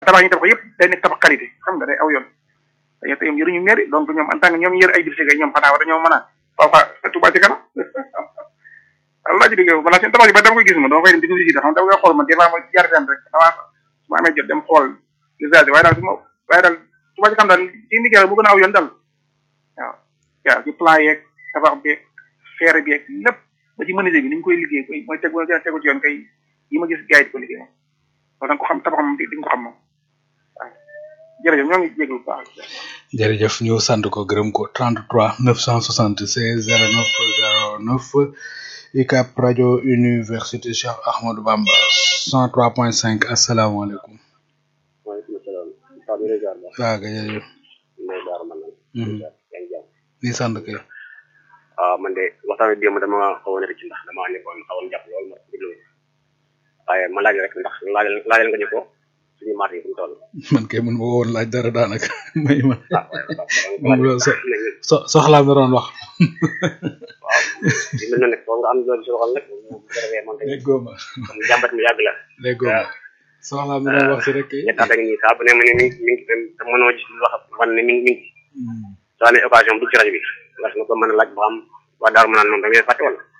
tabax yi tabax yëpp day nekk tabax qualité xam nga day aw yoon dañoo te ñoom yëruñu mairie donc ñoom en tant que ñoom yër ay district ñoom xanaa war dañoo mën a parfois Touba ci kanam Allah ji liggéey balaa seen tabax yi ba dama koy gis ma dama koy dem di ko visiter xam dama koy xool man des fois ma jaar fenn rek avant su ma amee jot dem xool visage waaye daal su ma waaye daal Touba ci kanam daal ci liggéey bu gën a aw yoon daal waaw waaw ci plan yeeg tabax beeg feere beeg lépp ba ci menuisier bi ni ñu koy liggéey koy mooy tegu tegu ci yoon kay yi ma gis gars yi di ko liggéey moom loolu da nga ko xam tabax moom di nga ko xam moom waaw jërëjëf ñoo ngi jéglu bu baax jërëjëf ñu sant ko gërëm ko 33 976 09 09 UCAB rajo université Cheikh Ahmadou Bamba 103.5 asalaamaaleykum. waaleykum salaam. Pape Ndeye Diar la. waaw kay jërëjëf. Ndeye Diar man la. yaa ngi jàmm. di sant kay. waaw man de waxtaan wi démb dama xawoon a ci ndax dama nekkoon xawoon jàpp lool ma déglu waaye ma laaj rek ndax laajal laajal nga ñu ko suñu marché yi fu mu toll. man kay mun ma woon laaj dara daanaka may ma. ah waaye moom loolu so so soxlaa mi doon wax. waaw li mel noonu nag foog nga am loolu si waxal nag bu ko defee man tamit déggoo ma comme jàmbat mi yàgg la. déggoo ma soxlaa mi doon wax si rek kay. ñett at a ngi nii saa bu ne ma ne mi mi ngi te mënoo gis lu wax man ne mi ngi mi ngi soo amee occasion bu ci rajo bi war nga ko mën a laaj ba xam waa Darou Manane moom da ngeen fàtte wala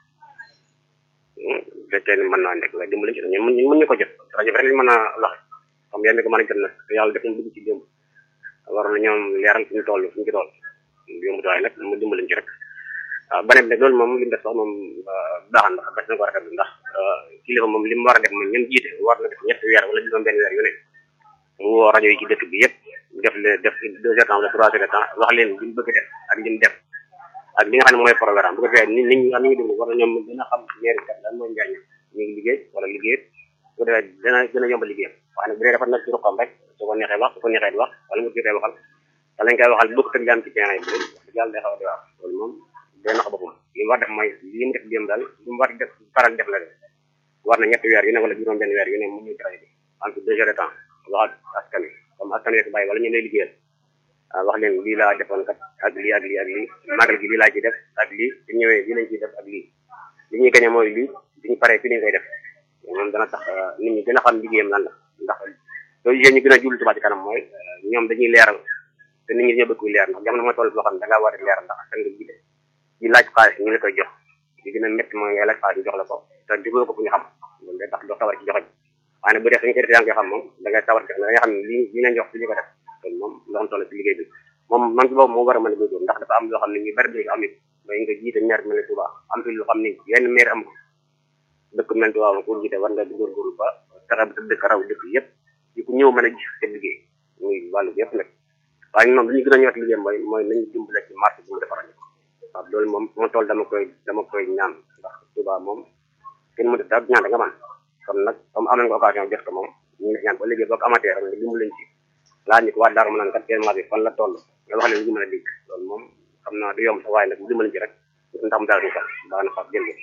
bu fekkee ne mën naa nekk nga dimbali ci ñun mën ñu ko jot rajo bi rek lañ mën a wax xam yéen ko mën a jot nag te yàlla def na dugg ci démb war na ñoom leeral fi ñu toll fi ñu ci toll yomb waaye nag mu dimbali ci rek waaw beneen bi nag loolu moom li mu def sax moom baax na ndax bés na ko rafetlu ndax kilifa moom li mu war a def moom ñun jiite war na def ñetti weer wala juróom benn weer yu ne mu woo rajo yi ci dëkk bi yëpp def le def deux heures temps wala trois heures de temps wax leen li mu bëgg def ak li mu def ak li nga xam ne mooy programme bu ko defee nit nit ñi am ñu déglu war na ñoom gën a xam mairie kat lan mooy njaañ ñu ngi liggéey wala liggéey bu ko defee dana gën a yomb liggéeyam waaye nag bu dee dafa nekk ci ruqam rek su ko neexee wax su ko neexee di wax wala mu jotee waxal te lañ koy waxal bokk tëg am ci terrain bi wax dëgg yàlla day xaw a di wax loolu moom day nax boppam li mu war def mooy li mu def démb daal li mu war def faral def la def war na ñetti weer yu ne wala juróom benn weer yu ne mu ñëw ci rajo bi entre deux heures de temps wax askan wi comme askan wi bàyyi wala ñu lay liggéeyal wax leen lii laa defoon kat ak lii ak lii ak lii magal gi lii laa ci def ak lii su ñëwee lii lañ ciy def ak lii li ñuy gañe mooy lii suñu paree fi ñu koy def moom dana tax nit ñi gën a xam liggéeyam lan la ndax loolu yéen ñu gën a jublu Touba ci kanam mooy ñoom dañuy leeral te nit ñi dañoo bëgg leer ndax jamono mooy toll boo xam ne da ngaa war a leeral ndax askan nga jiite di laaj xaalis ñu la koy jox li gën a métti mooy ngay laaj xaalis ñu jox la ko te jublu ko fu ñu xam loolu day tax doo sawar ci joxe waaye nag bu dee suñu ko defee yaa ngi koy xam moom da ngay sawar ci da ngay xam ne lii lii leen jox suñu ko def kon moom loo toll ci liggéey bi moom man ci boobu moo war a mën a góorgóorlu ndax dafa am loo xam ne ñu bari bi am it mooy nga jiite maire mel ne Touba am fi loo xam ne yenn maire am ko dëkk mel Touba ma ko jiite war nga di góorgóorlu ba fexe ba sa dëkk raw dëkk yëpp di ku ñëw mën a gis seen liggéey muy wàllu yëpp nag waaye ñoom li ñu gën a ñëwaat liggéey mooy mooy nañu dimbale ci marché bi mu defaral ñu waaw loolu moom fu ma toll dama koy dama koy ñaan ndax Touba moom kenn mu def daal ñaan da nga man kon nag comme am nañ ko occasion def ko moom ñu ngi ñaan ba liggéey boo ko amatee rek nga dimbale ci laaj ñu ko waa Darou Manane kat seen marché fan la toll nga wax leen ñu mën a dégg loolu moom xam naa du yomb sax waaye nag ñu dimbale ci rek ndax mu daal ñu kan baax na fab jël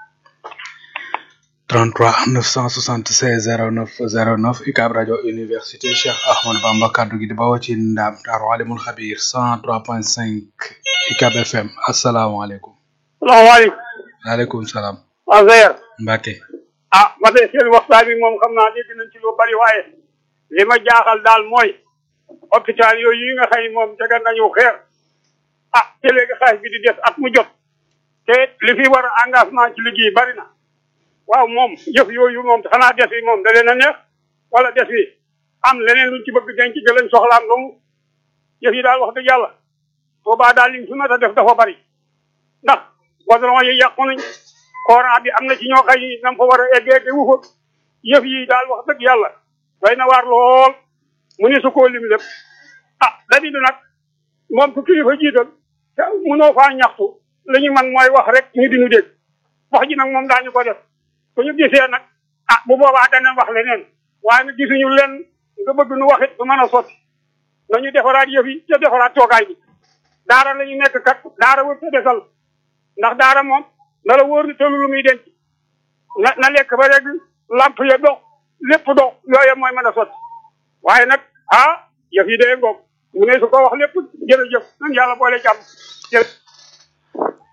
33 976 09 09 UCAB rajo université Cheikh Ahmadou Bamba kaddu gi di bawoo ci ndaam Daaru Alimul Xabir 103.5 UCAB FM asalaamaaleykum. salaamaaleykum. waaleykum salaam. waaw Seydou. Mbacke. ah ma de seen waxtaan bi moom xam naa dégg nañ ci lu bari waaye li ma jaaxal daal mooy hôpital yooyu yi nga xëy moom tegal nañu xeer ah te léegi xaalis bi di des at mu jot te li fi war a engagement ci liggéey bari na waaw moom jëf yooyu moom xanaa des yi moom da leen a neex wala des yi am leneen luñ ci bëgg denc ga lañ soxlaam doomu jëf yi daal wax dëgg yàlla boobaa daal liñ fi mën a def dafa bari ndax goudron yi yàqu nañ courant bi am na ci ñoo xëy nam fa war a eggee te wu fa yëf yi daal wax dëgg yàlla doy na waar lool mu ne su koo lim lépp ah dadi bi nag moom ku kilifa jiital te mënoo faa ñaxtu li ñu man mooy wax rek ñu di ñu dégg wax ji nag moom daañu ko def su ñu gisee nag ah bu boobaa danañ wax leneen waaye nag gisuñu leen nga bëgg nu waxit du mën a sotti nañu defaraat yëf yi te defaraat toogaay bi daara la ñu nekk kat daara wër te desal ndax daara moom na la wóor ni tollu lu muy denc na na lekk ba rek lamp ya dox lépp dox yooyu mooy mën a sotti waaye nag ah yëf yi dee ngoog mu ne su ko wax lépp jërëjëf nan yàlla boole jàmm jërëjëf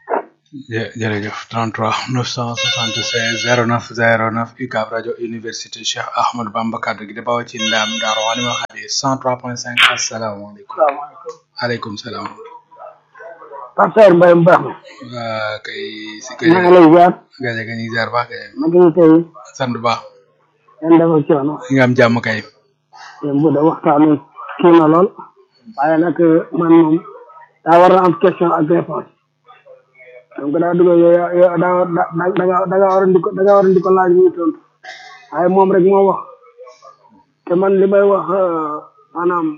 jë- jërëjëf 33 976 09 09 UCAB rajo université Cheikh Ahmadou Bamba kaddu gi di bawoo ci ndam Daaru Alima Xadi 103.5 asalaamaaleykum. salaamaaleykum. aleykum salaam. Pape Saer Mbaye mu baax mi. waa kay si maa ngi kay lay ziar. gaje ga ñuy ziar baax kay ma ngi tey sant bu baax yan dafa coono. nga am jàmm kay. yéen bu dee waxtaanu kii na lool. waaye nag man moom daa war a am question ak réponse. donc daa dugg yow yaa yow daa war da da da nga da nga war a di ko da nga war a di ko laaj muy tontu. waaye moom rek moo wax. te man li may wax maanaam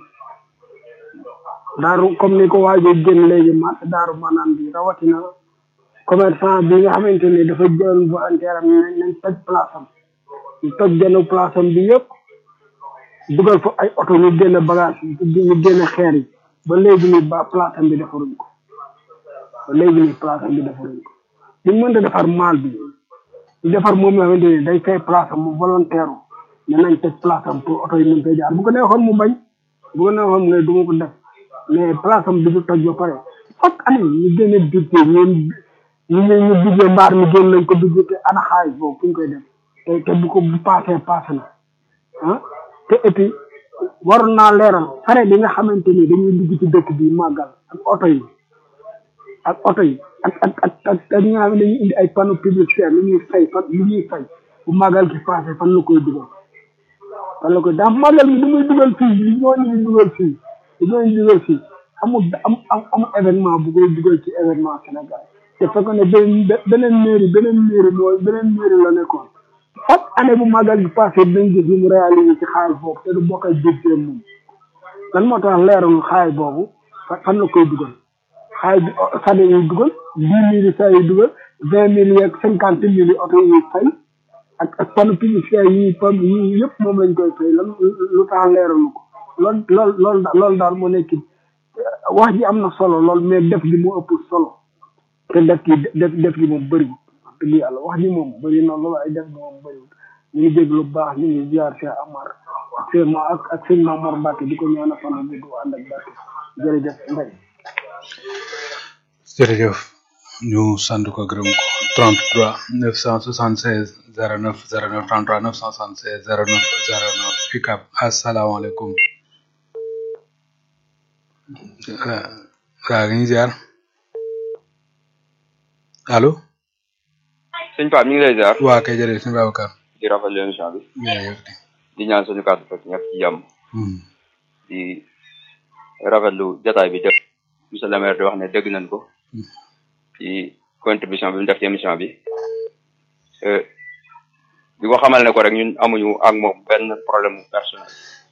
daaru comme ni ko waajoo génn léegi marché daaru maanaam bi rawatina commerçant bi nga xamante ni dafa jël volontaire am nañ nañ toj place am ñu toj genn place am bi yëpp dugal fa ay oto ñu génne bagage yi ñu génne xeer yi ba léegi nii ba place am bi defaruñ ko ba léegi nii place am bi defaruñ ko ñu mënta defar maal bi ñu defar moom nga xamante ni day fay place am mu volontaire ne nañ toj place am pour oto yi mën fay jaar bu ko neexoon mu bañ bu ko neexoon mu ne du ma ko def mais place am bi du toj ba pare chaque année ñu génne budget ñoom ñu ñu ñu budget mbaar mi génn nañ ko budget te ana xaalis boobu fu ñu koy def te te bu ko bu passé passé na ah te et puis waroon naa leeral fare bi nga xamante ni dañuy dugg ci dëkk bi màggal ak oto yi ak oto yi ak ak ak ak ak ñi nga xam ne dañuy indi ay panneau publicitaire lu ñuy fay fan lu ñuy fay bu màggal gi passé fan la koy dugal fan la koy ndax màggal gi du muy dugal fii li ñooñu di dugal fii li ñooñu di dugal fii amul am am amul événement bu koy dugal ci événement Sénégal te fekk ne beneen beneen mairie beneen mairie mooy beneen mairie la nekkoon chaque année bu màggal gi passé dinañ gis li mu réalisé ci xaalis boobu te du bokk ak budget moom lan moo tax leeralul xaalis boobu fa- fan la koy dugal xaalis bi sade yi dugal dix mille yi saa yi dugal vingt mille yeeg cinquante mille yi oto yi fay ak ak panneau publicitaire yi pam yi yëpp moom lañ koy fay lan lu tax leeralu ko loolu loolu loolu da- loolu daal moo nekk wax ji am na solo lool mais def gi moo ëpp solo te def gi def def gi moom bëriwul wax dëgg yàlla wax ji moom bëri na loolu ay def gi moom bëriwul ñu ngi dégg lu baax ñu ngi ziar Cheikh Amar ak seen ma ak ak seen Mamor Mbacke di ko ñaanal fan bu gudd ànd ak barke jërëjëf Mbaye jërëjëf ñu sant ko gërëm ko 33 976 09 09 33 976 09 09 UCAB asalaamaaleykum waa waa ngi ziar allo sëñ Pape ñu ngi lay ziar waa kay jërëjëf sëñ Babacar di rafetlu émission bi jërëjëf di ñaan suñu kàddu fekk ñëpp ci jàmm Hmm. di rafetlu jataay bi jëpp monsieur le maire di wax ne dégg nañ ko ci contribution bi mu def ci émission bi Euh, di ko xamal ne ko rek ñun amuñu ak moom benn problème personnel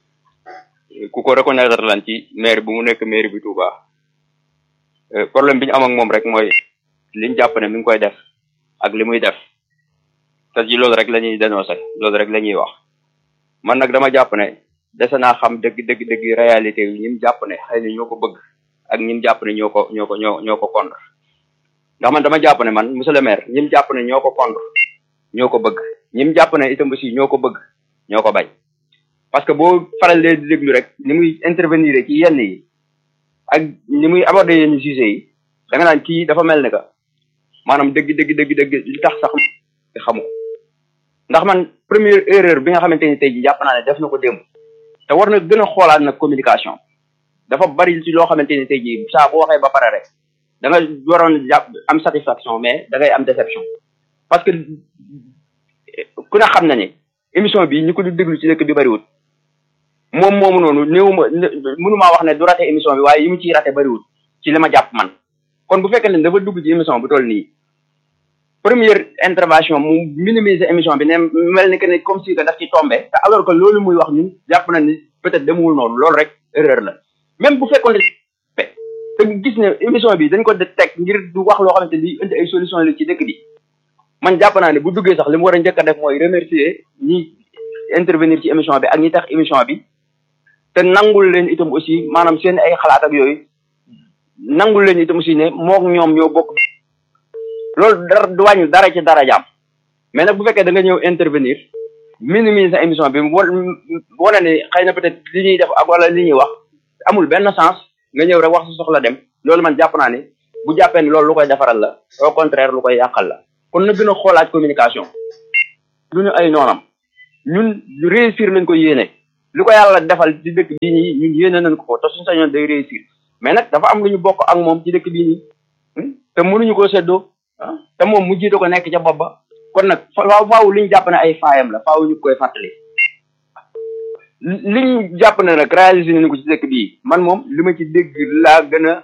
ku ko reconnaître lan ci maire bi mu nekk maire bi Touba Euh, problème bi ñu am ak moom rek mooy liñ jàpp ne mi ngi koy def ak li muy def te ci loolu rek la ñuy dénoncé loolu rek la ñuy wax man nag dama jàpp ne dese naa xam dëgg dëgg dëgg réalité yi ñim jàpp ne xëy na ñoo ko bëgg ak ñim jàpp ne ñoo ko ñoo ko ñoo ñoo ko contre ndax man dama jàpp ne man monsieur le maire ñim jàpp ne ñoo ko contre ñoo ko bëgg ñim jàpp ne itam aussi ñoo ko bëgg ñoo ko bañ parce que boo faral di déglu rek ni muy intervenir ci yenn yi ak ni muy aborder yenn sujets yi da nga naan kii dafa mel ne que maanaam dëgg dëgg dëgg dëgg li tax sax xamu ko ndax man première erreur bi nga xamante ni tey jii jàpp naa ne def na ko démb te war na gën a xoolaat nag communication dafa bari ci loo xamante ni tey jii saa bu waxee ba pare rek da nga waroon jàpp am satisfaction mais da ngay am déception parce que ku ne xam na ne émission bi ñi ko di déglu ci dëkk bi bariwul moom moomu noonu néew ma mënumaa wax ne du raté émission bi waaye yi mu ciy raté bariwul ci li ma jàpp man kon bu fekkee ne dafa dugg ci émission bu toll nii première intervention mu minimiser émission bi ne mel ni que ne comme si que daf ci tombé te alors que loolu muy wax ñun jàpp na ni peut-être demul noonu loolu rek erreur la même bu fekkoon ne te gis ne émission bi dañ ko de teg ngir du wax loo xamante ni indi ay solution la ci dëkk bi man jàpp naa ne bu duggee sax li mu war a njëkk a def mooy remercier ñi intervenir ci émission bi ak ñi tax émission bi te nangul leen itam aussi maanaam seen ay xalaat ak yooyu nangul leen itam aussi ne mook ñoom ñoo bokk loolu dara du wàññi dara ci dara jaam mais nag bu fekkee da nga ñëw intervenir minimiser sa émission bi wa wane ne xëy na peut-être li ñuy def ak wala li ñuy wax amul benn sens nga ñëw rek wax sa soxla dem loolu man jàpp naa ne bu jàppee ne loolu lu koy defaral la au contraire lu koy yàqal la kon na gën a xoolaat communication du ñu ay noonam ñun réussir lañ ko yéene li ko yàlla defal ci dëkk bii nii ñun yéene nañ ko ko te suñu sañoon day réussir mais nag dafa am lu ñu bokk ak moom ci dëkk bii nii te mënuñu koo séddoo ah te moom mu jiite ko nekk ca bopp ba kon nag faaw faaw li ñu jàpp ne ay faayam la faaw ñu koy fàttali li ñu jàpp ne nag réalisé nañu ko ci dëkk bii man moom li ma ci dégg laa gën a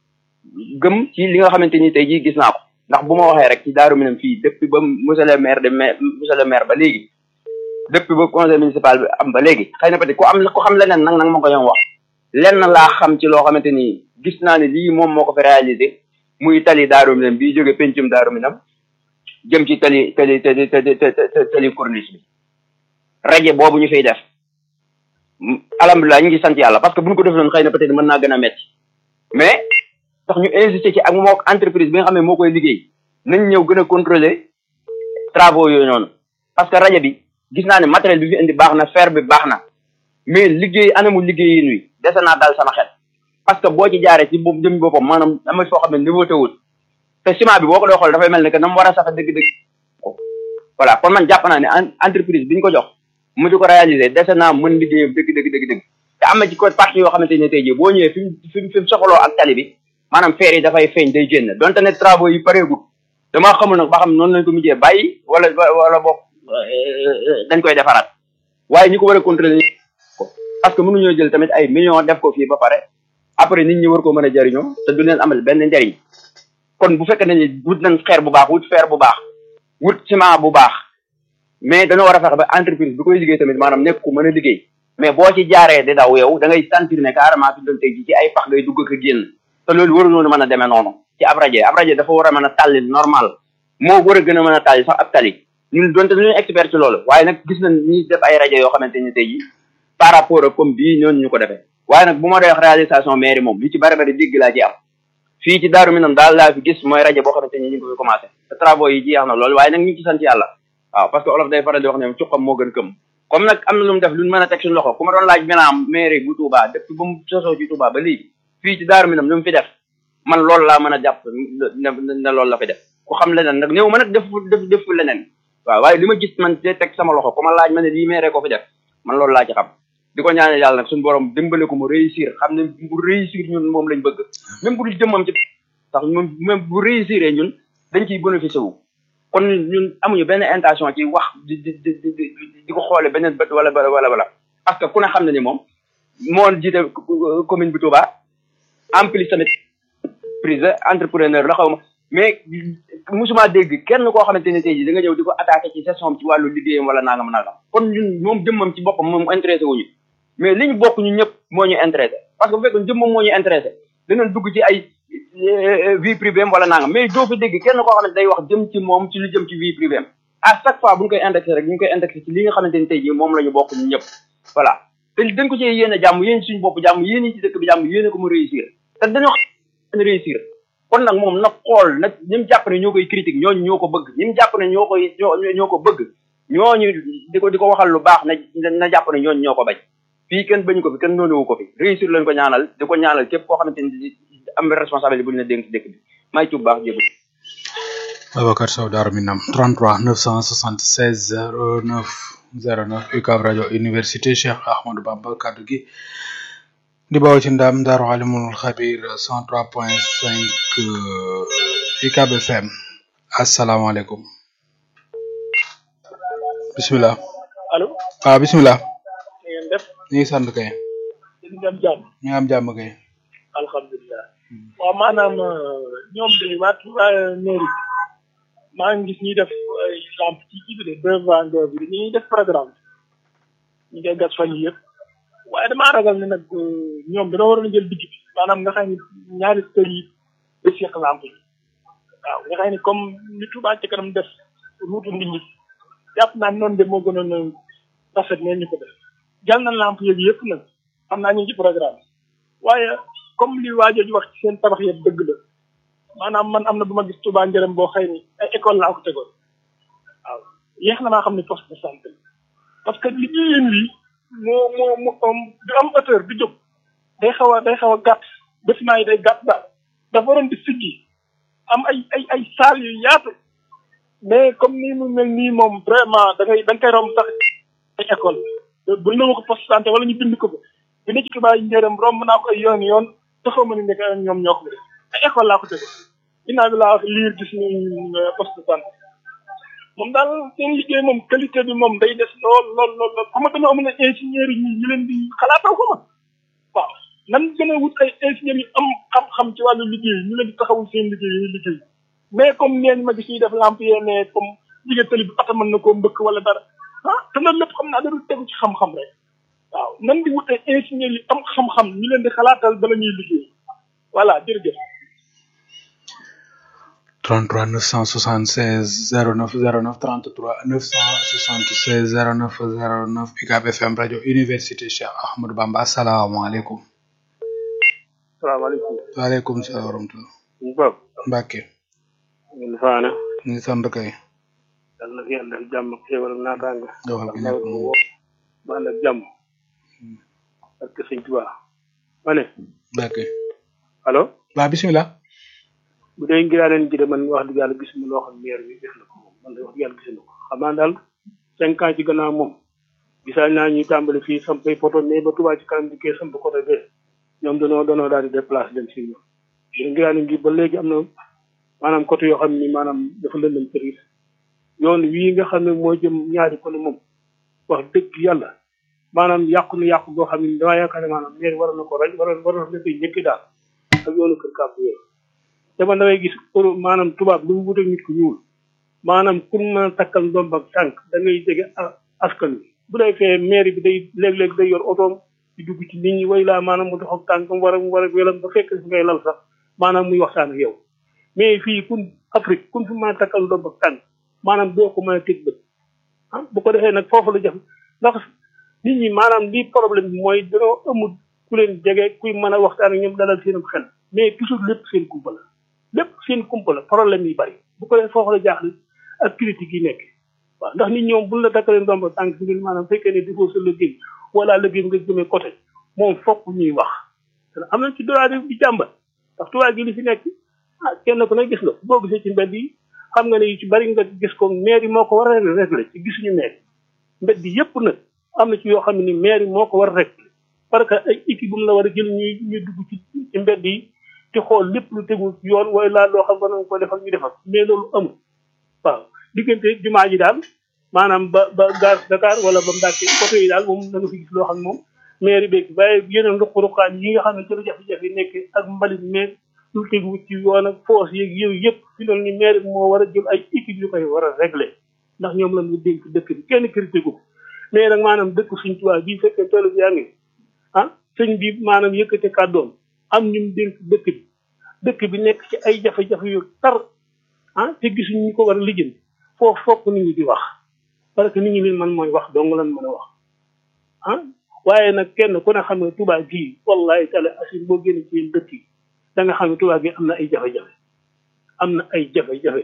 gëm ci li nga xamante ni tey jii gis naa ko ndax bu ma waxee rek ci Daaru Minam fii depuis ba monsieur le maire de maire monsieur le maire ba léegi depuis ba conseil municipal bi am ba léegi xëy na peut être ku am ku xam leneen nag nag ma ko yoon wax lenn laa xam ci loo xamante ni gis naa ne lii moom moo ko fi réalisé muy tali Daaru Minam bii jóge pencum Daaru Minam jëm ci tali tali tali tali tali corniche bi rajo boobu ñu fiy def alhamdulilah ñu ngi sant yàlla parce que bu ñu ko def noonu xëy na peut être mën naa gën a metti mais tax ñu insisté ci ak moo entreprise bi nga xam ne moo koy liggéey nañ ñëw gën a contrôler travaux yooyu noonu parce que rajo bi gis naa ne matériel bi fi indi baax na fer bi baax na mais liggéey anamu liggéey yi nuy dese naa daal sama xel parce que boo ci jaaree ci boobu jëm boppam maanaam dama foo xam ne niveau tewul te ciment bi boo ko doo xool dafay mel ne que na mu war a sax dëgg-dëgg voilà kon man jàpp naa ne entreprise bi ñu ko jox mu di ko réaliser dese naa mën liggéeyam dëgg dëgg dëgg dëgg te am na ci côté partie yoo xamante ne tey jii boo ñëwee fi mu fi mu fi mu soxaloo ak tali bi maanaam feer yi dafay feeñ day génn donte ne travaux yi pareegul damaa xamul nag ba xam noonu lañ ko mujjee bàyyi wala wala boog dañ koy defaraat waaye ñi ko war a contrôler ko parce que mënuñoo jël tamit ay millions def ko fii ba pare après nit ñi war ko mën a jariñoo te du leen amal benn njariñ kon bu fekkee ne wut nañ xeer bu baax wut fer bu baax wut ciment bu baax mais dañoo war a fexe ba entreprise bi koy liggéey tamit maanaam nekk ku mën a liggéey mais boo ci jaaree di daw yow da ngay sentir ne carrément fi doon tey ji ci ay pax ngay dugg ak a génn te loolu waru noonu mën a demee noonu ci ab rajo ab rajo dafa war a mën a tàlli normal moo war a gën a mën a tàlli sax ab tali ñun donte ñu expert ci loolu waaye nag gis nañ ñi def ay rajo yoo xamante ni tey ji par rapport ak comme bii ñooñu ñu ko defee waaye nag bu ma doon wax réalisation mairie moom li ci bari bari dégg laa ci am fii ci Daaru Minam daal laa fi gis mooy rajo boo xamante ni ñu ngi ko fi commencé te travaux yi jeex na loolu waaye nag ñu ngi ci sant yàlla waaw parce que olof day faral di wax ne cuqam moo gën këm comme nag am na lu mu def lu ñu mën a teg suñu loxo ku ma doon laaj bilan mairie bu Touba depuis ba mu sosoo ci Touba ba léegi fii ci Daaru Minam lu mu fi def man loolu laa mën a jàpp ne ne loolu la fi def ku xam leneen nag néew ma nag def def def leneen waaw waaye li ma gis man te teg sama loxo ku ma laaj ma ne lii mairie ko fi def man loolu laa ci xam di ko ñaanal yàlla nag suñu borom dimbale ko mu réussir xam ne bu réussir ñun moom lañ bëgg même bu dul jëmmam ci sax moom même bu réussir ñun dañ ciy bénéficié wu kon ñun amuñu benn intention ci wax di di di di di ko xoole beneen bët wala wala wala parce que ku ne xam ne ni moom moo jiite commune bi Touba en plus tamit prise entrepreneur la xaw ma mais musuma dégg kenn koo xamante ne tey jii da nga ñëw di ko attaqué ci session ci wàllu liggéeyam wala nangam nangam kon ñun moom jëmmam ci boppam moom intéressé wuñu mais li ñu bokk ñu ñëpp moo ñu intéressé parce que bu fekkee jëmmam moo ñu intéressé danañ dugg ci ay vie privée am wala nangam mais doo fi dégg kenn koo xamante day wax jëm ci moom ci lu jëm ci vie privée am à chaque fois bu ñu koy indexé rek ñu ngi koy indexé ci li nga xamante ni tey jii moom la ñu bokk ñu ñëpp voilà te dañ ko ci yéene jàmm yéen suñu bopp jàmm yéen ci dëkk bi jàmm yéene ko mu réussir te dañoo xam réussir kon nag moom nag xool nag ñi mu jàpp ne ñoo koy critique ñooñu ñoo ko bëgg ñi mu jàpp ne ñoo koy ñoo ñoo ko bëgg ñooñu di ko di ko waxal lu baax na na jàpp ne ñooñu ñoo ko bañ fii kenn bañu ko fi kenn noonewu ko fi réussir lañ ko ñaanal di ko ñaanal képp koo xamante ni am responsabilité bu ñu la dénk ci dëkk bi may tuub baax jégu Babacar Sow Darou Minam 33 976 09 09 UCAB rajo université Cheikh Ahmadou Bamba kaddu gi di bawoo ci ndam Daaru Alimul Xabir 103.5 UCAB FM asalaamaaleykum bisimilah. allo. waaw bisimilah. na ngeen def. ñu ngi sant kay. ñu ngi am jàmm. ñu ngi am jàmm kay. alhamdulilah. waaw maanaam ñoom de waa waa mairie maa ngi gis ñuy def ay lampe ci kii bi de devant bi ñuy def programme ñu koy gas fan yii yëpp waaye damaa ragal ne nag ñoom dañoo waroon a jël digg bi maanaam nga xam ne ñaari kër yi ba seq lampe yi waaw nga xam ne comme ni Touba ci kanam def ruutu nit ñi jàpp naa noonu de moo gënoon a rafet ne ñu ko def jàll na lampe yooyu yëpp nag xam naa ñu ngi ci programme waaye comme li waa jooju wax ci seen tabax yëpp dëgg la maanaam man am na bu ma gis Touba njërëm boo xëy ni ay école laa ko tegoon waaw yéex na maa xam ne poste de santé parce que li ñuy yéen lii moo moo mu du am hauteur du jóg day xaw a day xaw a gàtt bâtiment yi day gàtt daal dafa waroon di siggi am ay ay ay salle yu yaatu mais comme nii mu mel nii moom vraiment da ngay da nga koy romb sax ay école bu ñu ko poste santé wala ñu bind ko ba bi ne ci xibaar yi njëriñ romb naa ko ay yoon yoon taxaw ma ni nekk ñoom ñoo ko def ay école laa ko teg ginnaaw bi laa wax liir gis ni poste santé moom daal seen liggéey moom qualité bi moom day des lool lool lool lool xam nga dañoo amul ay ingénieurs yi ñu leen di xalaatal ko ma waaw nan gën a wut ay ingénieurs yu am xam-xam ci wàllu liggéey ñu leen di taxawul seen liggéey yi liggéey mais comme neen ma gis ñuy def lampe yee mais comme jigéen tali bi oto mën na koo mbëkk wala dara ah te loolu lépp xam naa dañu tegu ci xam-xam rek waaw nan di wut ay ingénieurs yu am xam-xam ñu leen di xalaatal bala ñuy liggéey voilà jërëjëf 33 976 09 09 33 976 09 09 UCAB FM rajo université Cheikh Ahmadou Bamba asalaamaaleykum. salaamaaleykum. waaleykum salaam wa rahmatulah. Bob. Mbacke. ngeen faana. ñu ngi sant kay. yàlla na fi yàlla def jàmm ak xéwal ak naataanga. doxal bi nekk moom. ba ànd ak jàmm. parce que sëñ Tuubaa. ma ne. Mbacke. allo. waa bisimilah. bu dee ngiraaneen ji de man wax dëgg yàlla gisuma loo xam maire bi def na ko moom man de wax dëgg yàlla gisuma ko xam naa daal cinq ans ci gannaaw moom gisaa naa ñuy tàmbali fii sampay poto mais ba Touba ci kanam di kee samp côté bee ñoom danoo danoo daal di déplacé dem si ñoom bu dee ngiraaneen gi ba léegi am na maanaam côté yoo xam ni maanaam dafa lëndëm kër yi yoon wii nga xam ne moo jëm ñaari ko ne moom wax dëgg yàlla maanaam yàqu na yàqu boo xam ne damaa yaakaar ne maanaam maire war na ko raj war war na koy njëkki daal ak yoonu kër kàpp yooyu te man damay gis pour maanaam tubaab lu mu wuteeg nit ku ñuul maanaam pour mën a takkal ndomb ak tànk da ngay jege askan wi bu dee fee maire bi day léeg-léeg day yor otoom di dugg ci nit ñi way laa maanaam mu dox ak tànkam war a mu war a welam ba fekk fi ngay lal sax maanaam muy waxtaan ak yow mais fii kun Afrique kun fi mën a takkal ndomb ak tànk maanaam doo ko mën a teg bët ah bu ko defee nag foofu la jafe ndax nit ñi maanaam lii problème bi mooy dañoo amul ku leen jege kuy mën a waxtaan ak ñoom dalal seenam xel mais toujours lépp seen kumpa la lépp seen kumpa la problème yi bari bu ko defee foofu la jaaxle ak critique yi nekk waaw ndax nit ñoom buñ la takkalee ndomba tànk si ngir maanaam fekkee ne defoo sa liggéey wala liggéey nga jëmee côté moom fokk ñuy wax am nañ ci droit di jàmbat ndax tubaab gi li fi nekk ah kenn ku ne gis nga boo gisee ci mbedd yi xam nga ne yu ci bari nga gis ko maire yi moo ko war a régler ci gisuñu maire mbedd yi yëpp nag am na ci yoo xam ne ni maire yi moo ko war a régler parce que ay équipe bu mu la war a jël ñuy ñuy dugg ci ci mbedd yi di xool lépp lu tegul yoon waaye laa loo xam nga nañ ko defal ñu defal mais loolu amul waaw diggante jumaa ji daal maanaam ba ba gaar Dakar wala ba Mbàkke côté yi daal moom da nga fi gis loo xam ne moom maire beeg waaye yeneen ruq-ruqaan yi nga xam ne ci la jafe-jafe nekk ak mbalit meeg lu tegu ci yoon ak foos yeeg yooyu yëpp fi doon ni maire bi moo war a jël ay équipe yu koy war a régler ndax ñoom la ñu dénk dëkk bi kenn critiqué ko mais nag maanaam dëkk suñ tubaab bii fekkee toolu bi yaa ngi ah sëñ bi maanaam yëkkate kàddoom am ñu dénk dëkk bi dëkk bi nekk ci ay jafe-jafe yu tar ah te gisuñ ñu ko war a lijjanti foofu fokk nit ñi di wax parce que nit ñi leen man mooy wax dong lan mën a wax ah waaye nag kenn ku ne xam ne tubaab gii wallahi taala asin boo génne ci yéen dëkk yi da nga xam ne tubaab gi am na ay jafe-jafe am na ay jafe-jafe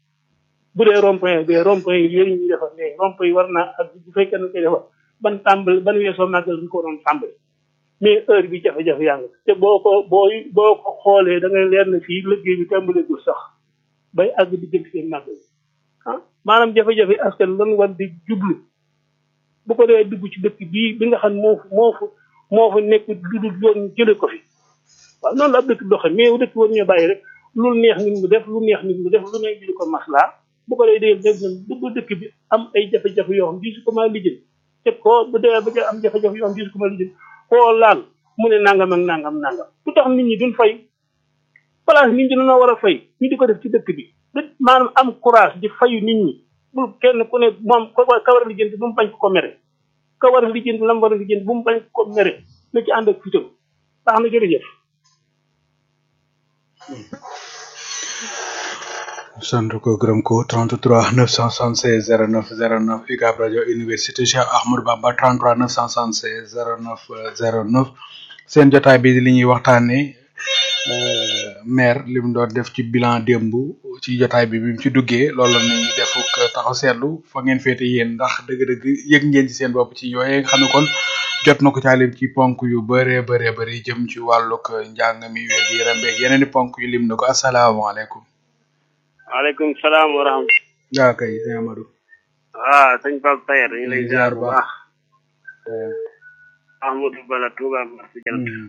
bu dee rond-point bi rond-point yi yéen ñu defar ne rond-point yi war naa ak bu fekkee ne koy defar ban tàmbali ban weesoo màggal ñu ko doon tàmbali mais heure bi jafe-jafe yaa ngi te boo ko boo boo ko xoolee da ngay leer na fii liggéey bi tàmbaleegul sax bay àgg di jëm seen màggal ah maanaam jafe-jafe askan lan war di jublu bu ko dee dugg ci dëkk bii bi nga xam moo moo fa moo fa nekk lu dul yoon jële ko fi waaw noonu la ab dëkk doxe mais dëkk war ñu bàyyi rek lu neex nit mu def lu neex nit mu def lu neex jële ko maslaa bu ko dee dee def dugg dëkk bi am ay jafe-jafe yoo xam diisu ko maa lijjën te koo bu dee ba am jafe-jafe yoo xam diisu ko maa lijjën koo laal mu ne nangam ak nangam nangam lu tax nit ñi duñ fay place nit ñi dañoo war a fay ñu di ko def ci dëkk bi maanaam am courage di fayu nit ñi bul kenn ku ne moom ko ka war a lijjanti bu mu bañ ko ko mere ka war a lijjanti lam war a lijjanti bu mu bañ ko ko mere na ci ànd ak fitam baax na jërëjëf sant ko gërëm ko 33 976 09 09 UCAB rajo université Cheikh Ahmadou Bamba 33 976 09 09 seen jotaay bi li ñuy waxtaanee maire li mu doon def ci bilan démb ci jotaay bi bi mu ci duggee loolu la ñuy def taxaw seetlu fa ngeen féete yéen ndax dëgg-dëgg yëg ngeen ci seen bopp ci yooyee nga xam ne kon jot na ko caalim ci ponk yu bëree bëree bëri jëm ci wàllug njàng mi wér gi yaram beeg yeneen i ponk yu lim na ko asalaamaaleykum. waaleykum salaam wa rahmatulah. yaa kay sëñ Amadou. ah sëñ Pape Tayer ñu lay ziar bu baax. Eh, Ahmadou Bala Touba Marché Jal. mm,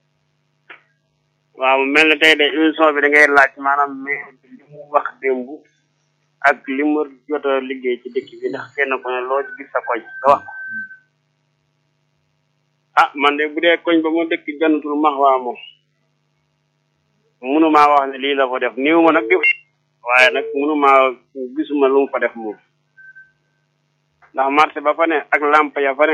waaw mu mel ne tey de émission bi da ngay laaj maanaam mais li mu wax démb ak li mu jot a liggéey ci dëkk bi ndax kenn ku ne loo ci gis sa koñ nga wax. ah man de bu dee koñ ba mu dëkk jannatul max waa moom mënumaa wax ne lii la fa def niw ma nag def waaye nag mënumaa gisuma lu mu fa def moom ndax marché ba fa ne ak lamp ya fa ne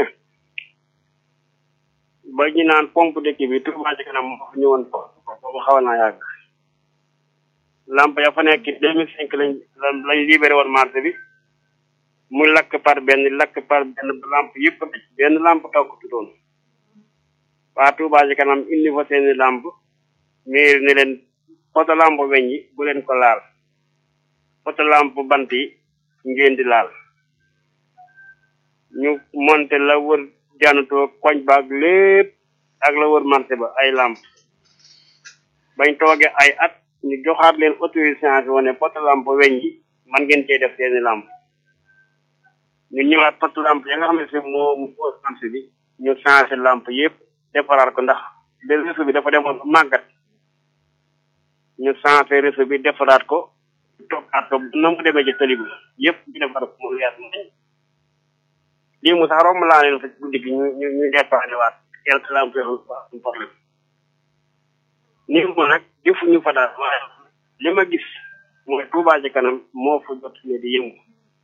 ba ñu naan pompe dëkk bi Touba ci kanam moo fa ñëwoon ko boobu xaw naa yàgg lamp ya fa nekk deux mille cinq lañ lañ libéré woon marché bi muy lakk par benn lakk par benn ba lamp yëpp a tëj benn lamp taw ko tuddoon waa Touba ci kanam indi fa seeni lamp miir ne leen poto lamp weñ yi bu leen ko laal poto lamp bant yi ngeen di laal ñu monté la wër janatoo koñ baag lépp ak la wër marché ba ay lamp bañ toogee ay at ñu joxaat leen autorisation wane poto lamp weñ yi man ngeen cee def seeni lamp ñu ñëwaat poto lamp ya nga xam ne si moo mu fausse marché bi ñu changé lamp yëpp defaraat ko ndax de réseau bi dafa demoon ba màggat ñu changé réseau bi defaraat ko toppaat ko na mu demee ci tali bi yëpp ñu defar ko mu leer nañ lii mu sax romb laa leen fa guddi gi ñu ñu ñu dépanné waat quelque lamp yoo xam ne problème nii mu nag defuñu fa daal waaye li ma gis mooy Touba ci kanam moo fa jot ne di yëngu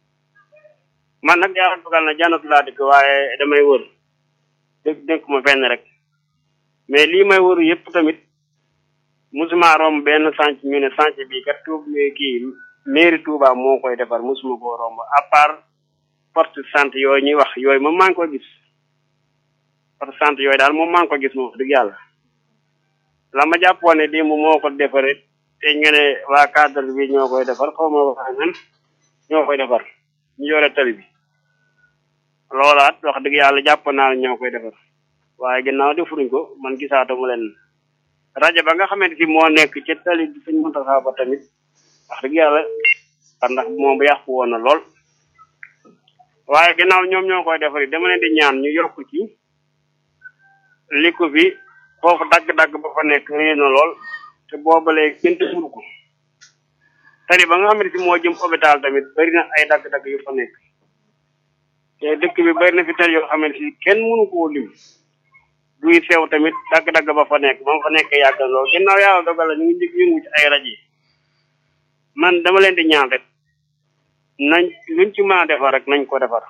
man nag yàlla dogal na jànnatu laa dëkk waaye damay wër dëkk dëkk ma fenn rek mais lii may wër yëpp tamit musuma romb benn sànc ñu ne sànc bii kat tuub kii mairie Touba moo koy defar musuma koo romb à part porte santé yooyu ñuy wax yooyu moom maa ngi ko gis porte santé yooyu daal moom maa ngi ko gis moom dëgg yàlla la ma jàppoon ne démb moo ko defaree te nga ne waa cadre bi ñoo koy defar xaw ma waa nan ñoo koy defar ñu yore tali bi loolaat wax dëgg yàlla jàpp naa ne ñoo koy defar waaye ginnaaw defuruñ ko man gisaatuma leen rajo ba nga xamante si moo nekk ci tali bi suñ Muntaxa ba tamit wax dëgg yàlla ndax moom bu yàqu woon na lool waaye ginnaaw ñoom ñoo koy defar dama leen di ñaan ñu yokk ci li ko fi foofu dagg-dagg ba fa nekk réer na lool te boobalee kenn tëjul ko tali ba nga xam ne si moo jëm hôpital tamit bari na ay dagg-dagg yu fa nekk te dëkk bi bari na fi tali yoo xam ne si kenn mënu koo lim duy sew tamit dagg-dagg ba fa nekk ba mu fa nekk yàgg na lool ginnaaw yàlla dogal la ñu ngi njëkk yëngu ci ay rajo yi man dama leen di ñaan rek nañ luñ ci mën a defar rek nañ ko defar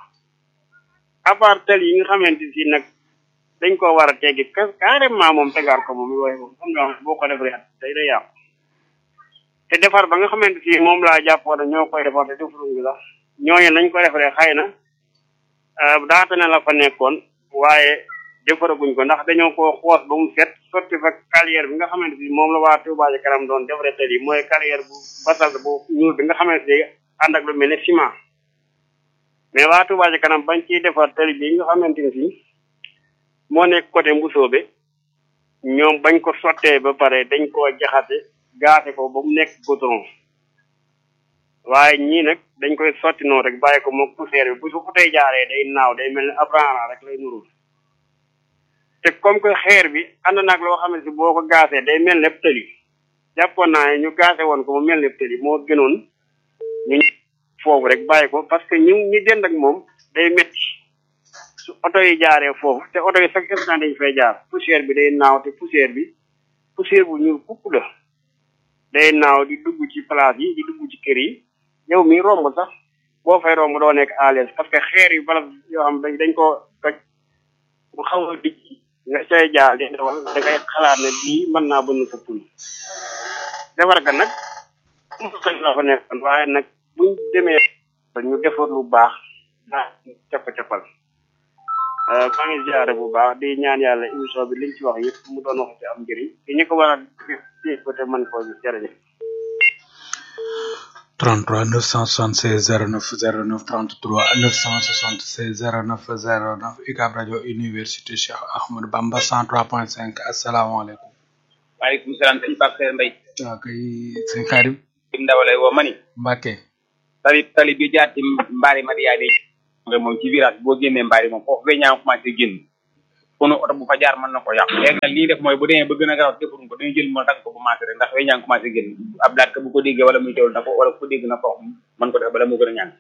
à part tali yi nga xamante si nag dañ ko war a teggi carrément moom tegaat ko moom yooyu moom xam nga boo ko defee day day yàqu te defar ba nga xamante si moom laa jàppoon ñoo koy defar te defaruñ bi sax ñooñu nañ ko defaree xëy na daata na la fa nekkoon waaye defaraguñ ko ndax dañoo ko xoos ba mu set sotti fa carrière bi nga xamante si moom la waa Touba Ca Kanam doon defaree tali mooy carrière bu basal bu ñuul bi nga xamante si ànd ak lu mel ne ciment mais waa Touba Ca Kanam bañ ciy defar tali bi nga xamante ni si moo nekk côté Mbusoobe ñoom bañ ko sottee ba pare dañ koo jaxase gaase ko ba mu nekk goudron waaye ñii nag dañ koy sotti noonu rek bàyyi ko moom poussière bi bu su tey jaaree day naaw day mel ni ab raana rek lay nurul te comme que xeer bi ànd naag loo xam ne si boo ko gaasee day mel ne tëli jàppoon naa ne ñu gaase woon ko mu mel ne tëli moo gënoon ñu foofu rek bàyyi ko parce que ñu ñi dend ak moom day metti su oto yi jaaree foofu te oto yi chaque instant dañ fay jaar poussière bi day naaw te poussière bi poussière bu ñuul kukk la day naaw di dugg ci place yi di dugg ci kër yi yow mi romb sax boo fay romb doo nekk à l'aise parce que xeer yu bala yoo xam dañ dañ koo toj mu xaw a dijj nga cay jaar di dawal da ngay xalaat ne bii mën naa bënn sa pul defar ka nag mu xëy la fa nekkoon waaye nag buñ demee ñu defar lu baax daa cappa-cappal maa ngi ziare bu baax di ñaan yàlla émission bi liñ ci wax yëpp mu doon wax ci am njëriñ te ñu ko war a dégg ko te mën koo gis jërëjëf 33 976 09 09 33 976 09 09 UCAB rajo université Cheikh Ahmadou Bamba 103.5 asalaamaaleykum. waaleykum salaam sëñ Pape Seye Mbaye. waaw kay sëñ Karim. ndawale woo ma ni Mbacke tali tali bi jaar ci mbaari Madia de nga moom ci virage boo génnee mbaari moom foofu ba ñaa commencé génn kono oto bu fa jaar mën na ko yàq léegi nag lii def mooy bu demee ba gën a garaw defuñ ko dañuy jël moo dagg ko bu maase rek ndax we ñaa commencé génn ab daat ka bu ko déggee wala muy teewul na ko wala ku ko dégg na ko mën ko def bala moo gën a ñaan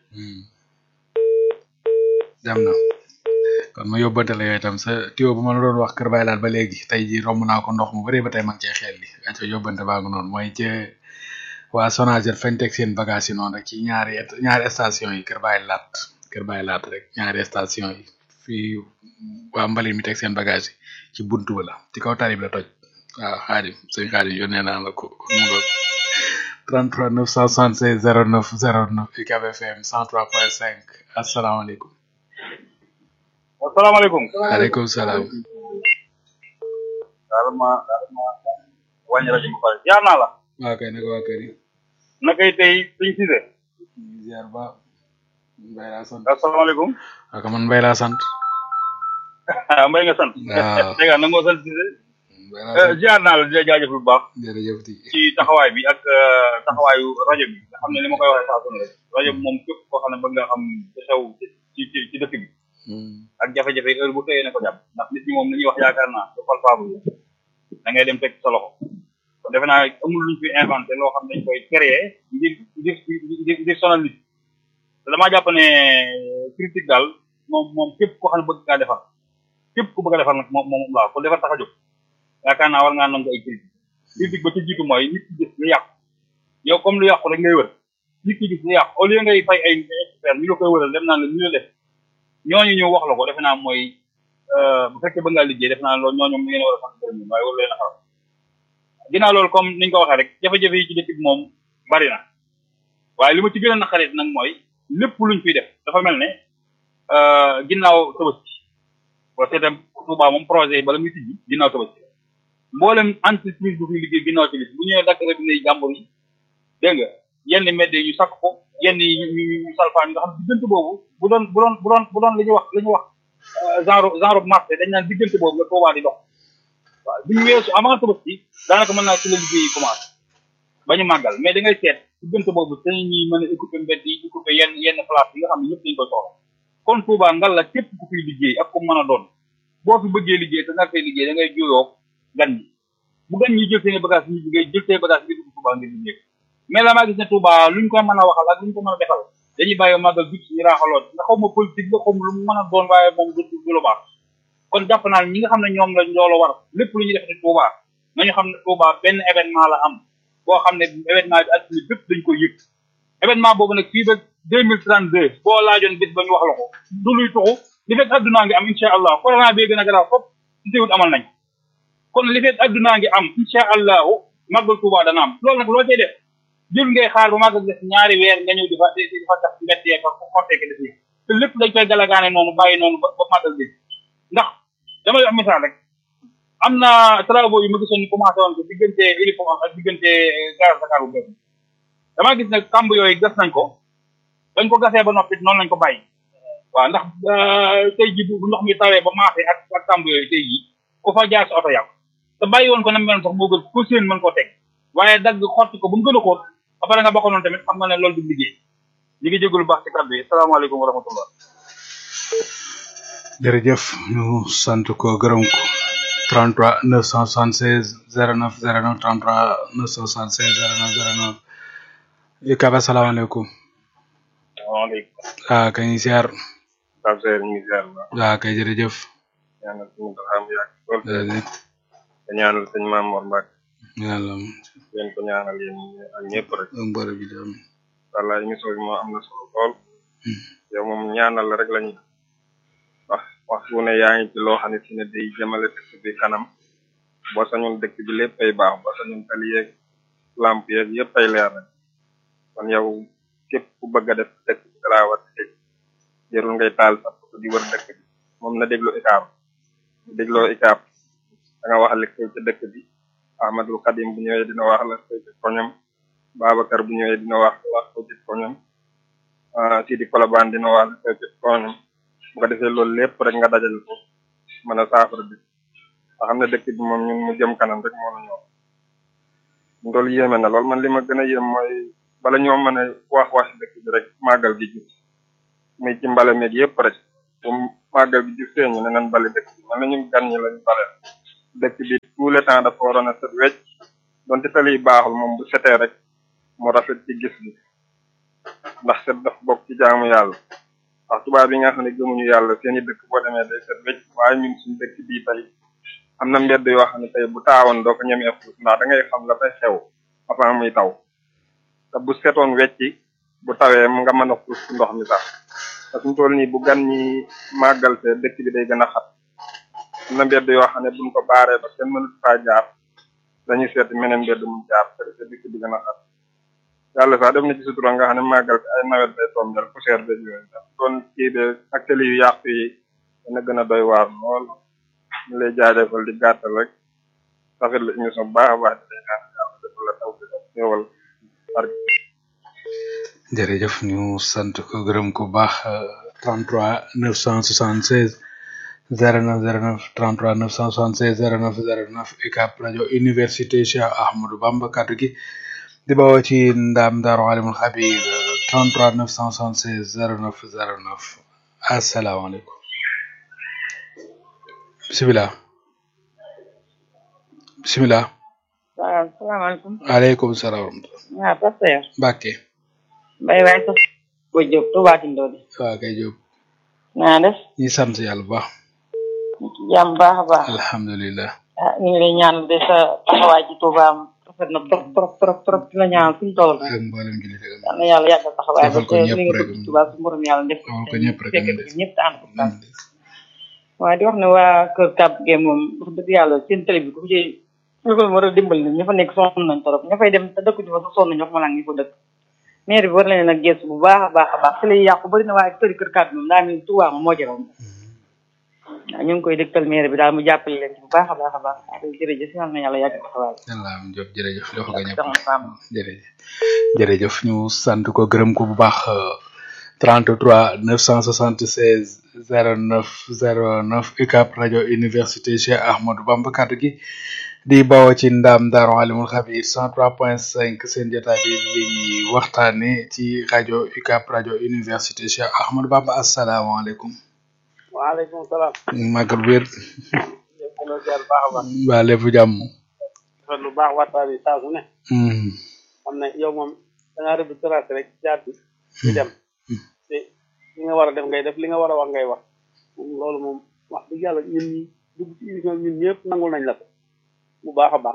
dem na kon ma yóbbante la yooyu itam sa tuyau bu ma la doon wax kër Baye Laat ba léegi tey ji romb naa ko ndox mu bëree ba tey ma ngi cee xel li aco yóbbante baa ngi noonu mooy ci waa Sonaget fañ teg seen bagage yi noonu rek ci ñaari et- ñaari station yi kër Baye Laat kër Baye Laat rek ñaari station yi fii waa mbalit mi teg seen bagage yi ci buntu ba la ci kaw tali bi la toj waaw xaadim sëñ xaadim yónnee naa la ko mu nga 33 976 09 09 UCAB FM 103.5 asalaamaaleykum asalaamaaleykum. waaleykum salaam daal ma daal ma wàññi rajo bi pare jaar naa la. waa kay naka waa kër yi nakay tey suñ Cissé. ziar ba mbay laa sant asalaamaaleykum. ak man mbay laa sant ah mbay nga sant. waaw dégg nga nangoo sant Cissé. mbay laa sant jaar naa la di la jaajëf bu baax. jërëjëf ti ci taxawaay bi ak euh, taxawaayu rajo bi nga xam ne li ma koy waxee saa su ne rek rajo bi moom képp koo xam ne bëgg nga xam ci xew ci ci ci dëkk bi ak jafe-jafe heure bu tëyee ne ko jàpp ndax nit ñi moom li ñuy wax yaakaar naa du palpable da ngay dem teg sa loxo kon defe naa amul luñ fi inventé loo xam ne dañ koy créer ngir ngir ngir ngir sonal nit te damaa jàpp ne critique daal moom moom képp koo xam ne bëgg ngaa defar képp ku bëgg a defar nag moom moom laa ko defar tax a jóg yaakaar naa war ngaa nangu ay critique critique ba ci jiitu mooy nit ki gis lu yàqu yow comme lu yàqu rek ngay wër nit ki gis lu yàqu au lieu ngay fay ay expert ñu la koy wëral dem naa la ñu la def ñooñu ñëw wax la ko defe naa mooy bu fekkee ba ngaa liggéey defe naa loolu ñooñu ngeen war a sant gërëm waaye waru leen a xaram ginnaaw loolu comme niñ ko waxee rek jafe-jafe yi ci dëkk bi moom bari na waaye li ma ci gën a naqarit nag mooy lépp luñ fiy def dafa mel ne ginnaaw tabaski boo seetam Touba moom projet yi bala muy tijji ginnaaw tabaski mboolem entreprise bu fiy liggéey ginnaaw tabaski bu ñëwee dakk rek ne jàmbur yi dégg nga yenn mbedd yi ñu sakk ko yenn yi ñu ñu ñu salfaan nga xam diggante boobu bu doon bu doon bu doon bu doon li ñuy wax li ñuy wax genre genre marché dañ naan diggante boobu la Touba di dox waaw bu ñu weesu avant tabaski daanaka mën naa ci la liggéey yi commencé ba ñu màggal mais da ngay seet diggante boobu dañu ñuy mën a écouper mbedd yi écouper yenn yenn place yi nga xam ne ñëpp dañu koy soxla kon Touba ngal la képp ku fiy liggéey ak ku mën a doon boo fi bëggee liggéey te nga fay liggéey da ngay juyoo gan ñi bu gan ñi jël seen bagage ñu ngay jël seen bagage bi dugg Touba ngir liggéey mais la maa gis ne Touba luñ ko mën a waxal ak luñ ko mën a defal dañuy bàyyi màggal bi ñu raaxaloon nga xaw ma politique la xaw ma lu mu mën a doon waaye moom du du lu baax kon jàpp naa ñi nga xam ne ñoom la loolu war lépp lu ñuy def ne Touba nañu xam ne Touba benn événement la am boo xam ne événement bi adduna bépp dañ koy yëg événement boobu nag fii ba deux mille trente deux boo laajoon bis ba ñu wax la ko du luy tuxu li fekk addunaa ngi am incha allah corona bee gën a garaaw fop ci teewut amal nañ kon li fekk addunaa ngi am incha allahu màggal Touba dana am loolu nag loo cay def jël ngay xaar ba màggal def ñaari weer nga ñëw di fa di fa tax mbett yeeg ak xotteeke def yi te lépp dañ koy galagaane noonu bàyyi noonu ba ba màggal bi ndax damay wax misaal rek am na travaux yu ma gisoon ñu commencé woon ko diggante Iliport ak diggante gare Dakar bu bees damaa gis nag kàmb yooyu gas nañ ko bañ ko gasee ba noppi noonu lañ ko bàyyi waaw ndax tey ji bu ndox mi tawee ba maase ak ak kàmb yooyu tey ji ku fa jaar sa oto yàqu te bàyyi woon ko na meloon sax moo gën ku seen mën koo teg waaye dagg xotti ko ba mu gën a xóot après nga bokk noonu tamit xam nga ne loolu du liggéey ñi ngi jégalu baax ci kàddu yi salaamaaleykum wa rahmatullah jërëjëf ñu sant ko gërëm ko 33 976 09 09 33 976 09 09 UCAB asalaamaaleykum salaamaaleykum ah kay ñu siyaar Pape Seydou ñu ngi ziar ba ah kay jërëjëf ñaanal suñu doxam yàgg lool jërëjëf te ñaanal sëñ Maam Mor Mbacke yàlla yéen ko ñaanal yéen ak ñëpp rek mbërë bi dem wallaay émission bi moo am na solo lool yow moom ñaanal la rek lañu wax wax wu ne yaa ngi ci loo xam ne si ne day jëmale dëkk bi kanam boo sañoon dëkk bi lépp ay baax boo sañoon tali yeeg lamp yeeg yëpp ay leer rek kon yow képp ku bëgg a def dëkk bi dalaa war a dégg jërul ngay taal sax di wër dëkk bi moom na déglu ikaab bu dégloo ikaab da nga wax li xew ci dëkk bi Ahmadul Xadim bu ñëwee dina wax la xew ci koñam Babacar bu ñëwee dina wax la xew ci koñam Sidi Kolobaan dina wax la xew ci koñam bu ko defee loolu lépp rek nga dajal ko mën a saafara bi nga xam ne dëkk bi moom ñun mu jëm kanam rek moo la ñor loolu yéeme na lool man li ma gën a yéem mooy bala ñoo mën a wax wax dëkk bi rek màggal gi jub muy ci mbale meeg yëpp rek bu màggal gi jub see ñu ne nan bale dëkk bi man nañu gan ñi lañu bale dëkk bi tout le temps dafa waroon a set wecc donte tali yi baaxul moom bu setee rek mu rafet ci gis bi ndax set dafa bokk ci jaamu yàlla wax tubaab yi nga xam ne gëmuñu yàlla seeni dëkk boo demee day set wecc waaye ñun suñu dëkk bii tey am na mbedd yoo xam ne tey bu taawoon doo ko ñemee fuus ndax da ngay xam la fay xew avant muy taw te bu setoon wecci bu tawee mu nga mën a fuus ci ndox mi sax te suñu toll nii bu gan ñi màggal te dëkk bi day gën a xat am na mbedd yoo xam ne buñ ko baaree ba kenn mënut faa jaar dañuy seeti meneen mbedd mu jaar te te dëkk bi gën a xat yàlla sax def na ci sutura nga xam ne màggal bi ay nawet day tombel poussière beeg yooyu ndax doon kii de ak tali yu yàqu yi dana gën a doy waar lool ñu lay jaajëfal di gàttal rek rafet la émission bu baax a baax di lay ñaan yàlla defal la taw bi ak xéewal barke jërëjëf ñu sant ko gërëm ko bu baax 33 976 09 09 33 976 09 09 UCAB rajo université Cheikh Ahmadou Bamba kaddu gi di bawoo ci ndaam daaru alimul xabir 33 976 09 09 asalaamaaleykum bisimilah bisimilah waaw salaamaaleykum. aleykum salaam wa rahmatulah waaw pasteur. Mbàkke Mbaye waay sax ko Diop Touba Tindodi. waa kay Jóob naa def. ñi sant yàlla bu baax jàmm baax a baax. alhamdulilah ah ñu ngi lay ñaanal de sa taxawaay ci Touba am rafet na trop trop trop trop di la ñaanal fu ñu toll. ak mboolem jullit ak yal na yàlla yàggal taxawaay ba defal ko te ñëpp li nga rek. bëgg ci Touba su borom yàlla def defal ko ñëpp rek. fekk ko ñëpp te ànd ko sax. waaye di wax ne waa kër Kab Gueye moom wax dëgg yàlla seen télé bi ku ci ñu ko war a dimbali ña fa nekk sonn nañ trop ña fay dem te dëkk ñu fa sax sonn nañ wax ma laa ngi fa dëkk maire bi war na leen nag gëstu bu baax a baax a baax télé yi yàqu bëri na waaye këri kër Kab moom daa mel ni Touba moom moo jëroon waaw ñu ngi koy dëgtal maire bi daal mu jàppale leen ci bu baax a baax a baax waaw jërëjëf yal na yàlla yàgg taxawaay yàlla am Jóob jërëjëf defal ko ñëpp soxna Sam jërëjëf jërëjëf ñu sant ko gërëm ko bu baax euh, 33 976 09 09 UCAB rajo université Cheikh Ahmadou Bamba kaddu gi di bawoo ci ndaam daaru alimul xabir 103.5 seen jotaay bi li ñuy waxtaane ci rajo UCAB rajo université Cheikh Ahmadou Bamba asalaamaaleykum waaleykum salaam. màggal wér yëpp dana jaar baax a baax. waa lépp jàmm rafet lu baax waxtaan bi saa su ne. Hmm. xam ne yow moom da ngaa rëbb tracé rek jaar bi di dem. te li nga war a def ngay def li nga war a wax ngay wax. moom loolu moom wax dëgg yàlla ñun ñi dugg ci émission bi ñun ñëpp nangul nañ la ko bu baax a baax.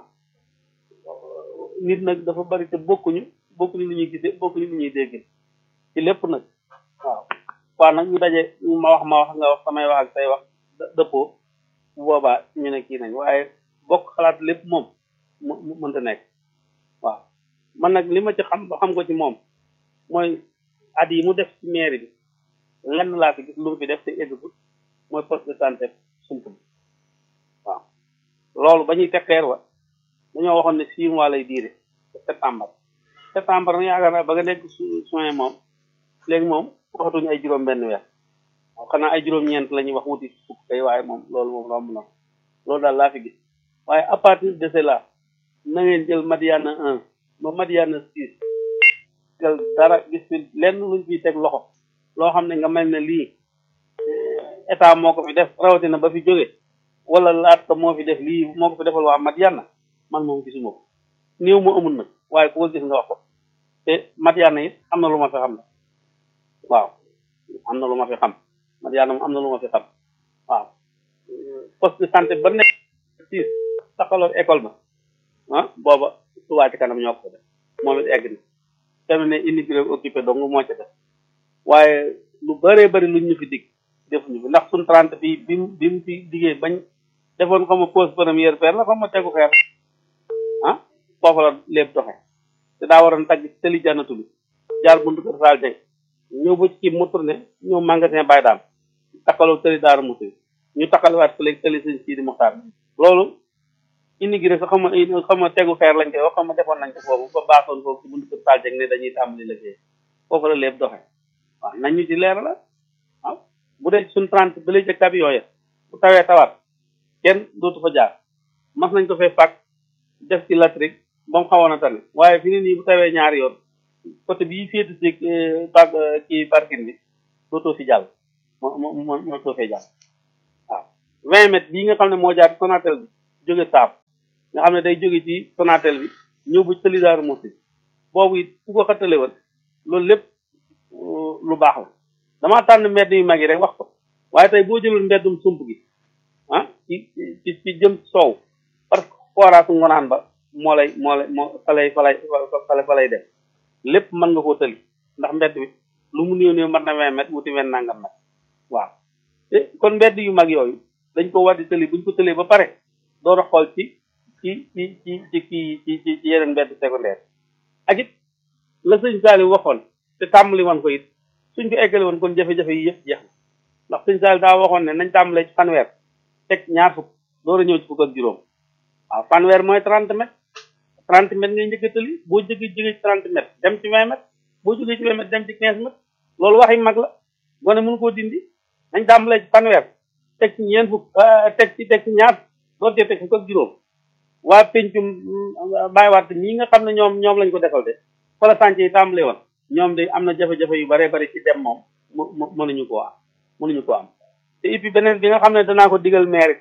nit nag dafa bari te bokkuñu bokkuñu lu ñuy gisee bokkuñu lu ñuy dégg ci lépp nag waaw. waaw nag ñu daje ma wax ma wax nga wax samay wax ak say wax dë- dëppoo bu boobaa ñu ne kii nañ waaye bokk xalaat lépp moom mu mu mënta nekk waaw man nag li ma ci xam ba xam ko ci moom mooy at yi mu def ci mairie bi lenn laa fi gis lu mu fi def te eggagut mooy poste de santé sump bi waaw loolu ba ñuy teg xeer wa dañoo waxoon ne six mois lay diire septembre septembre nag yaakaar naa ba nga nekk su- soin moom léegi moom waxatuñu ay juróom benn weer waaw xanaa ay juróom-ñeent la ñuy wax wuti fukk kay waaye moom loolu moom romb na ko loolu daal laa fi gis waaye à partir de cela na ngeen jël Madiana un ba Madiana six jël dara gis fi lenn luñ fiy teg loxo loo xam ne nga mel ne lii eh, état moo ko fi def rawatina ba fi jóge wala laat ko moo fi def lii moo ko fi defal waa Madiana man moom gisuma ko néew mu amul nag waaye ku ko gis nga wax ko te Madiana it am na lu ma fi xam ne waaw am na lu ma fi xam Madiana moom am na lu ma fi xam waaw poste de santé ba nekk siis taxaloon école ba ah booba Touba ci kanam ñoo ko def moom it egg na tamit ne immigré occupé dong moo ca def waaye lu bëree bëri luñ ñu fi dig defuñu fi ndax suñ trente bi bi mu bi mu fi diggee bañ defoon xam ma pose première pierre la xam ma tegu xeer ah foofu la lépp doxe te daa waroon tagg tëli jànnatu bi jaar buntu kër Saal Jeng ñëw ba ci kii mu tourné ñëw magasin Baye Dame takkaloo tëli Daara Musi ñu takkaliwaat fële tëli sëñ Sidi Muxtaar loolu immigré sax xam ma xam ma tegu xeer lañ koy wax xam ma defoon nañ ko foofu ba baaxoon foofu ci buntu kër Saal Jeng ne dañuy tàmbali liggéey foofu la lépp doxe waaw nañ ñu ci leer la waaw bu dee suñ trente ba léegi ca camion ya bu tawee tawaat kenn dootu fa jaar mas nañ ko fay fàkk def ci latrik ba mu xawoon a tane waaye fi ni nii bu tawee ñaari yoon côté bii féete si par kii parking bi dootoo fi jàll moo moo moo moo too fee jàll waaw vingt mètres bii nga xam ne moo jaar Sonatel bi jóge saaf nga xam ne day jóge ci Sonatel bi ñëw ba tëli Daaru Muxti boobu it ku ko xattale woon loolu lépp lu baax la damaa tànn mbedd yu mag yi rek wax ko waaye tey boo jëlul mbeddum sump gi ah ci ci ci jëm soow parce que forage ngonaan ba moo lay moo lay moo fa lay fa lay fa lay fa lay dem lépp mën nga koo tëli ndax mbedd bi lu mu néew néew mat na vingt mètres wuti vingt nangam mètres waaw te kon mbedd yu mag yooyu dañ ko war di tëli buñ ko tëlee ba pare door a xool ci ci ci ci ci ci ci ci ci yeneen mbedd secondaire ak it la sëñ Saliou waxoon te tàmbali woon ko it suñ ko eggale woon kon jafe-jafe yi yëpp jeex na ndax sëñ Saliou daa waxoon ne nañ tàmbalee ci fanweer teg ñaar fukk door a ñëw ci fukk ak juróom waaw fanweer mooy trente mètres trente mètres ngay njëkk a tëli boo jógee jógee ci trente mètres dem ci vingt mètres boo jógee ci vingt mètres dem ci quinze mètres loolu waxi mag la gone mënu koo dindi nañ tàmbalee ci fanweer teg ci ñeent fukk teg ci teg ci ñaar door cee teg fukk ak juróom waa pencum bàyyiwaat ñi nga xam ne ñoom ñoom lañ ko defal de fa la sànc yi tàmbalee woon ñoom de am na jafe-jafe yu bare bari ci dem moom mu mu mënuñu koo am mënuñu koo am te et puis beneen bi nga xam ne danaa ko digal maire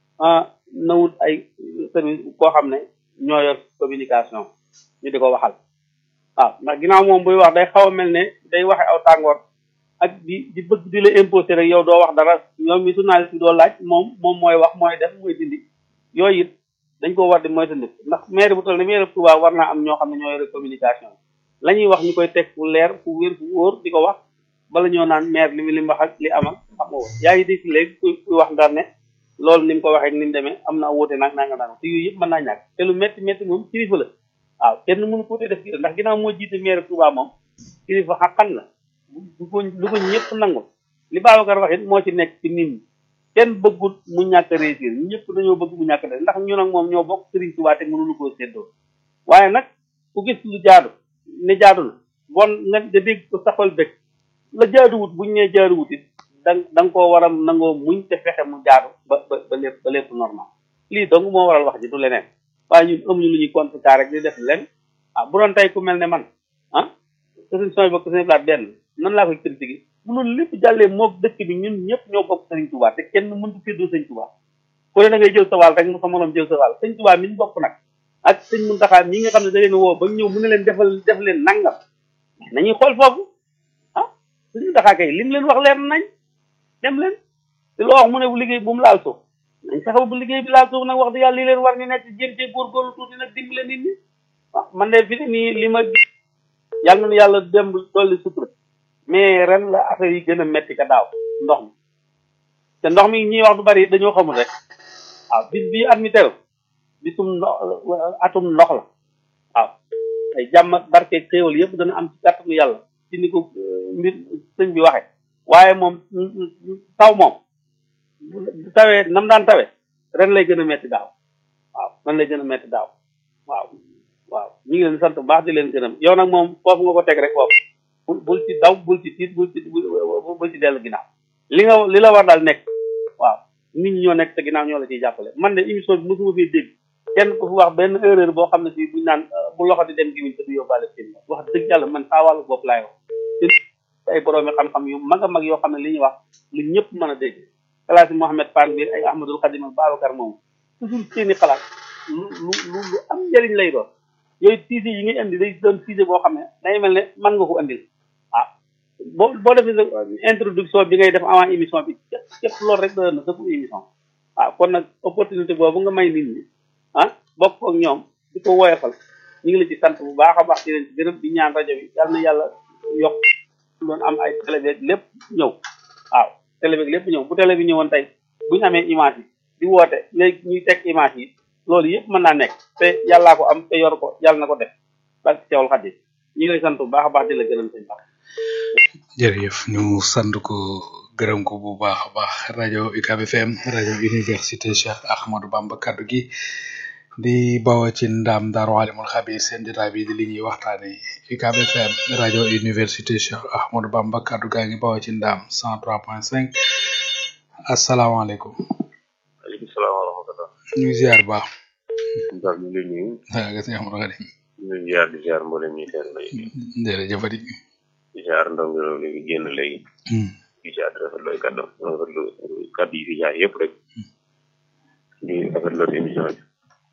na wut ay service koo xam ne ñoo yor communication ñu di ko waxal waaw ndax ginnaaw moom buy wax day xaw a mel ne day waxe aw tàngoor ak di di bëgg di la imposer rek yow doo wax dara ñoom mi journaliste bi doo laaj moom moom mooy wax mooy def mooy dindi yooyu it dañ ko war di moytandiku ndax maire bu toll ne maire Touba war naa am ñoo xam ne ñoo yore communication la ñuy wax ñu koy teg fu leer fu wér fu wóor di ko wax bala ñoo naan maire li mu li mu wax ak li amal xam nga woon yaa ngi dégg léegi kuy kuy wax ndar ne loolu ni mu ko waxee ni mu demee am na wuute nag naa nga naan te yooyu yëpp mën naa ñàkk te lu métti métti moom kilifa la waaw kenn mënu ko def kii ndax ginnaaw moo jiite maire Touba moom kilifa xaqan la du ko lu ko ñëpp nangul li Babacar wax it moo ci nekk ci nit ñi kenn bëggut mu ñàkk a réussir ñëpp dañoo bëgg mu ñàkk a ndax ñu nag moom ñoo bokk Serigne Touba te mënuñu koo séddoo waaye nag ku gis lu jaadu ne jaadu na bon nga nga dégg ko saxal bëgg la jaaduwut buñ nee jaaduwut it da da nga koo war a nangoo muñ te fexe mu jaadu ba ba ba lépp ba lépp normal lii donc moo waral wax ji du leneen waaye ñun amuñu lu ñuy contrecarrer rek di def leen ah bu doon tey ku mel ne man ah sëriñ sooy bokk sëriñ blaat benn nan laa koy critiquer bu loolu lépp jàllee moog dëkk bi ñun ñëpp ñoo bokk sëriñ Touba te kenn mëntu séddoo sëriñ Touba ku ne da ngay jël sa wàll rek mu sa morom jël sa wàll sëriñ Touba mi ñu bokk nag ak sëñ Muntaxa mi nga xam ne da leen woo ba ñëw mu ne leen defal def leen nangam nañuy xool foofu ah sëñ Muntaxa kay lim leen wax leer nañ dem leen te loo wax mu ne bu liggéey bu mu laal suuf nañ fexe bu liggéey bi laal suuf nag wax dëgg yàlla li leen war ñu nekk jéem cee góorgóorlu tuuti nag dimbale nit ñi ah man de fi ne nii li ma yàlla na yàlla dem dolli sutura mais ren la affaire yi gën a metti ka daaw ndox mi te ndox mi ñuy wax du bari dañoo xamul rek waaw bis bii at mi teru bisum ndox atum ndox la waaw ay jàmm ak barke xéewal yëpp dana am ci kàttanu yàlla ci ni ko mbir sëñ bi waxe waaye moom taw moom tawee nam daan tawe ren lay gën a metti daaw waaw ren lay gën a metti daaw waaw waaw ñu ngi leen sant bu baax di leen gërëm yow nag moom foofu nga ko teg rek foofu bul bul ci daw bul ci tiit bul ci bul ci dellu ginnaaw li nga li la war daal nekk waaw nit ñi ñoo nekk te ginnaaw ñoo la ciy jàppale man de émission bi mosuma fee dégg kenn ku fi wax benn erreur boo xam ne si buñ naan bu loxo di dem gimiñ te du yóbbaale seen wax dëgg yàlla man saa wàllu bopp laay wax ay boroomi xam-xam yu mag a mag yoo xam ne li ñuy wax lu ñëpp mën a dégg xalaati Mohamed Pan bi ay Ahmadul Xadim ak Babacar moom toujours seeni xalaat lu lu lu lu am njëriñ lay doon yooyu sujet yi ngay indi day doon sujet boo xam ne day mel ne mën nga ko andil ah boo boo defee sa introduction bi ngay def avant émission bi képp képp loolu rek doon na sa émission waaw kon nag opportunité boobu nga may nit ñi ah bokk ak ñoom di ko woyofal ñu ngi la ci sant bu baax a baax di leen ci gërëm di ñaan rajo bi yal na yàlla yokk doon am ay télé beeg lépp ñëw waaw télé beeg lépp ñëw bu télé bi ñëwoon tey bu ñu amee image yi di woote léegi ñuy teg image yi loolu yëpp mën naa nekk te yàllaa ko am te yor ko yàlla na ko def barke Seexul Xadiim ñu ngi lay sant bu baax a baax di la gërëm sëñ Ba. jërëjëf ñu sant ko gërëm ko bu baax a baax rajo UCAB FM rajo université Cheikh Ahmadou Bamba kaddu gi di bawa ci ndam Daaru Alimul Xabir seen jotaay bi di li ñuy waxtaane UCAB FM rajo université Cheikh Ahmadou Bamba kaddu gaa ngi bawa ci ndam 103.5 asalaamaaleykum. waaleykum salaam wa rahmatulah. ñu ngi ziar baax. Ndiaye ñu ngi lay nuyu. waaw gis nga Amadou Khady. ñu ziar di ziar mboolem ñi seen lay jërëjëf Fadi di ziar ndongo loolu léegi génn léegi di ziar di rafetlu ay kàddu rafetlu kàddu yi fi jaar yëpp rek di rafetlu émission bi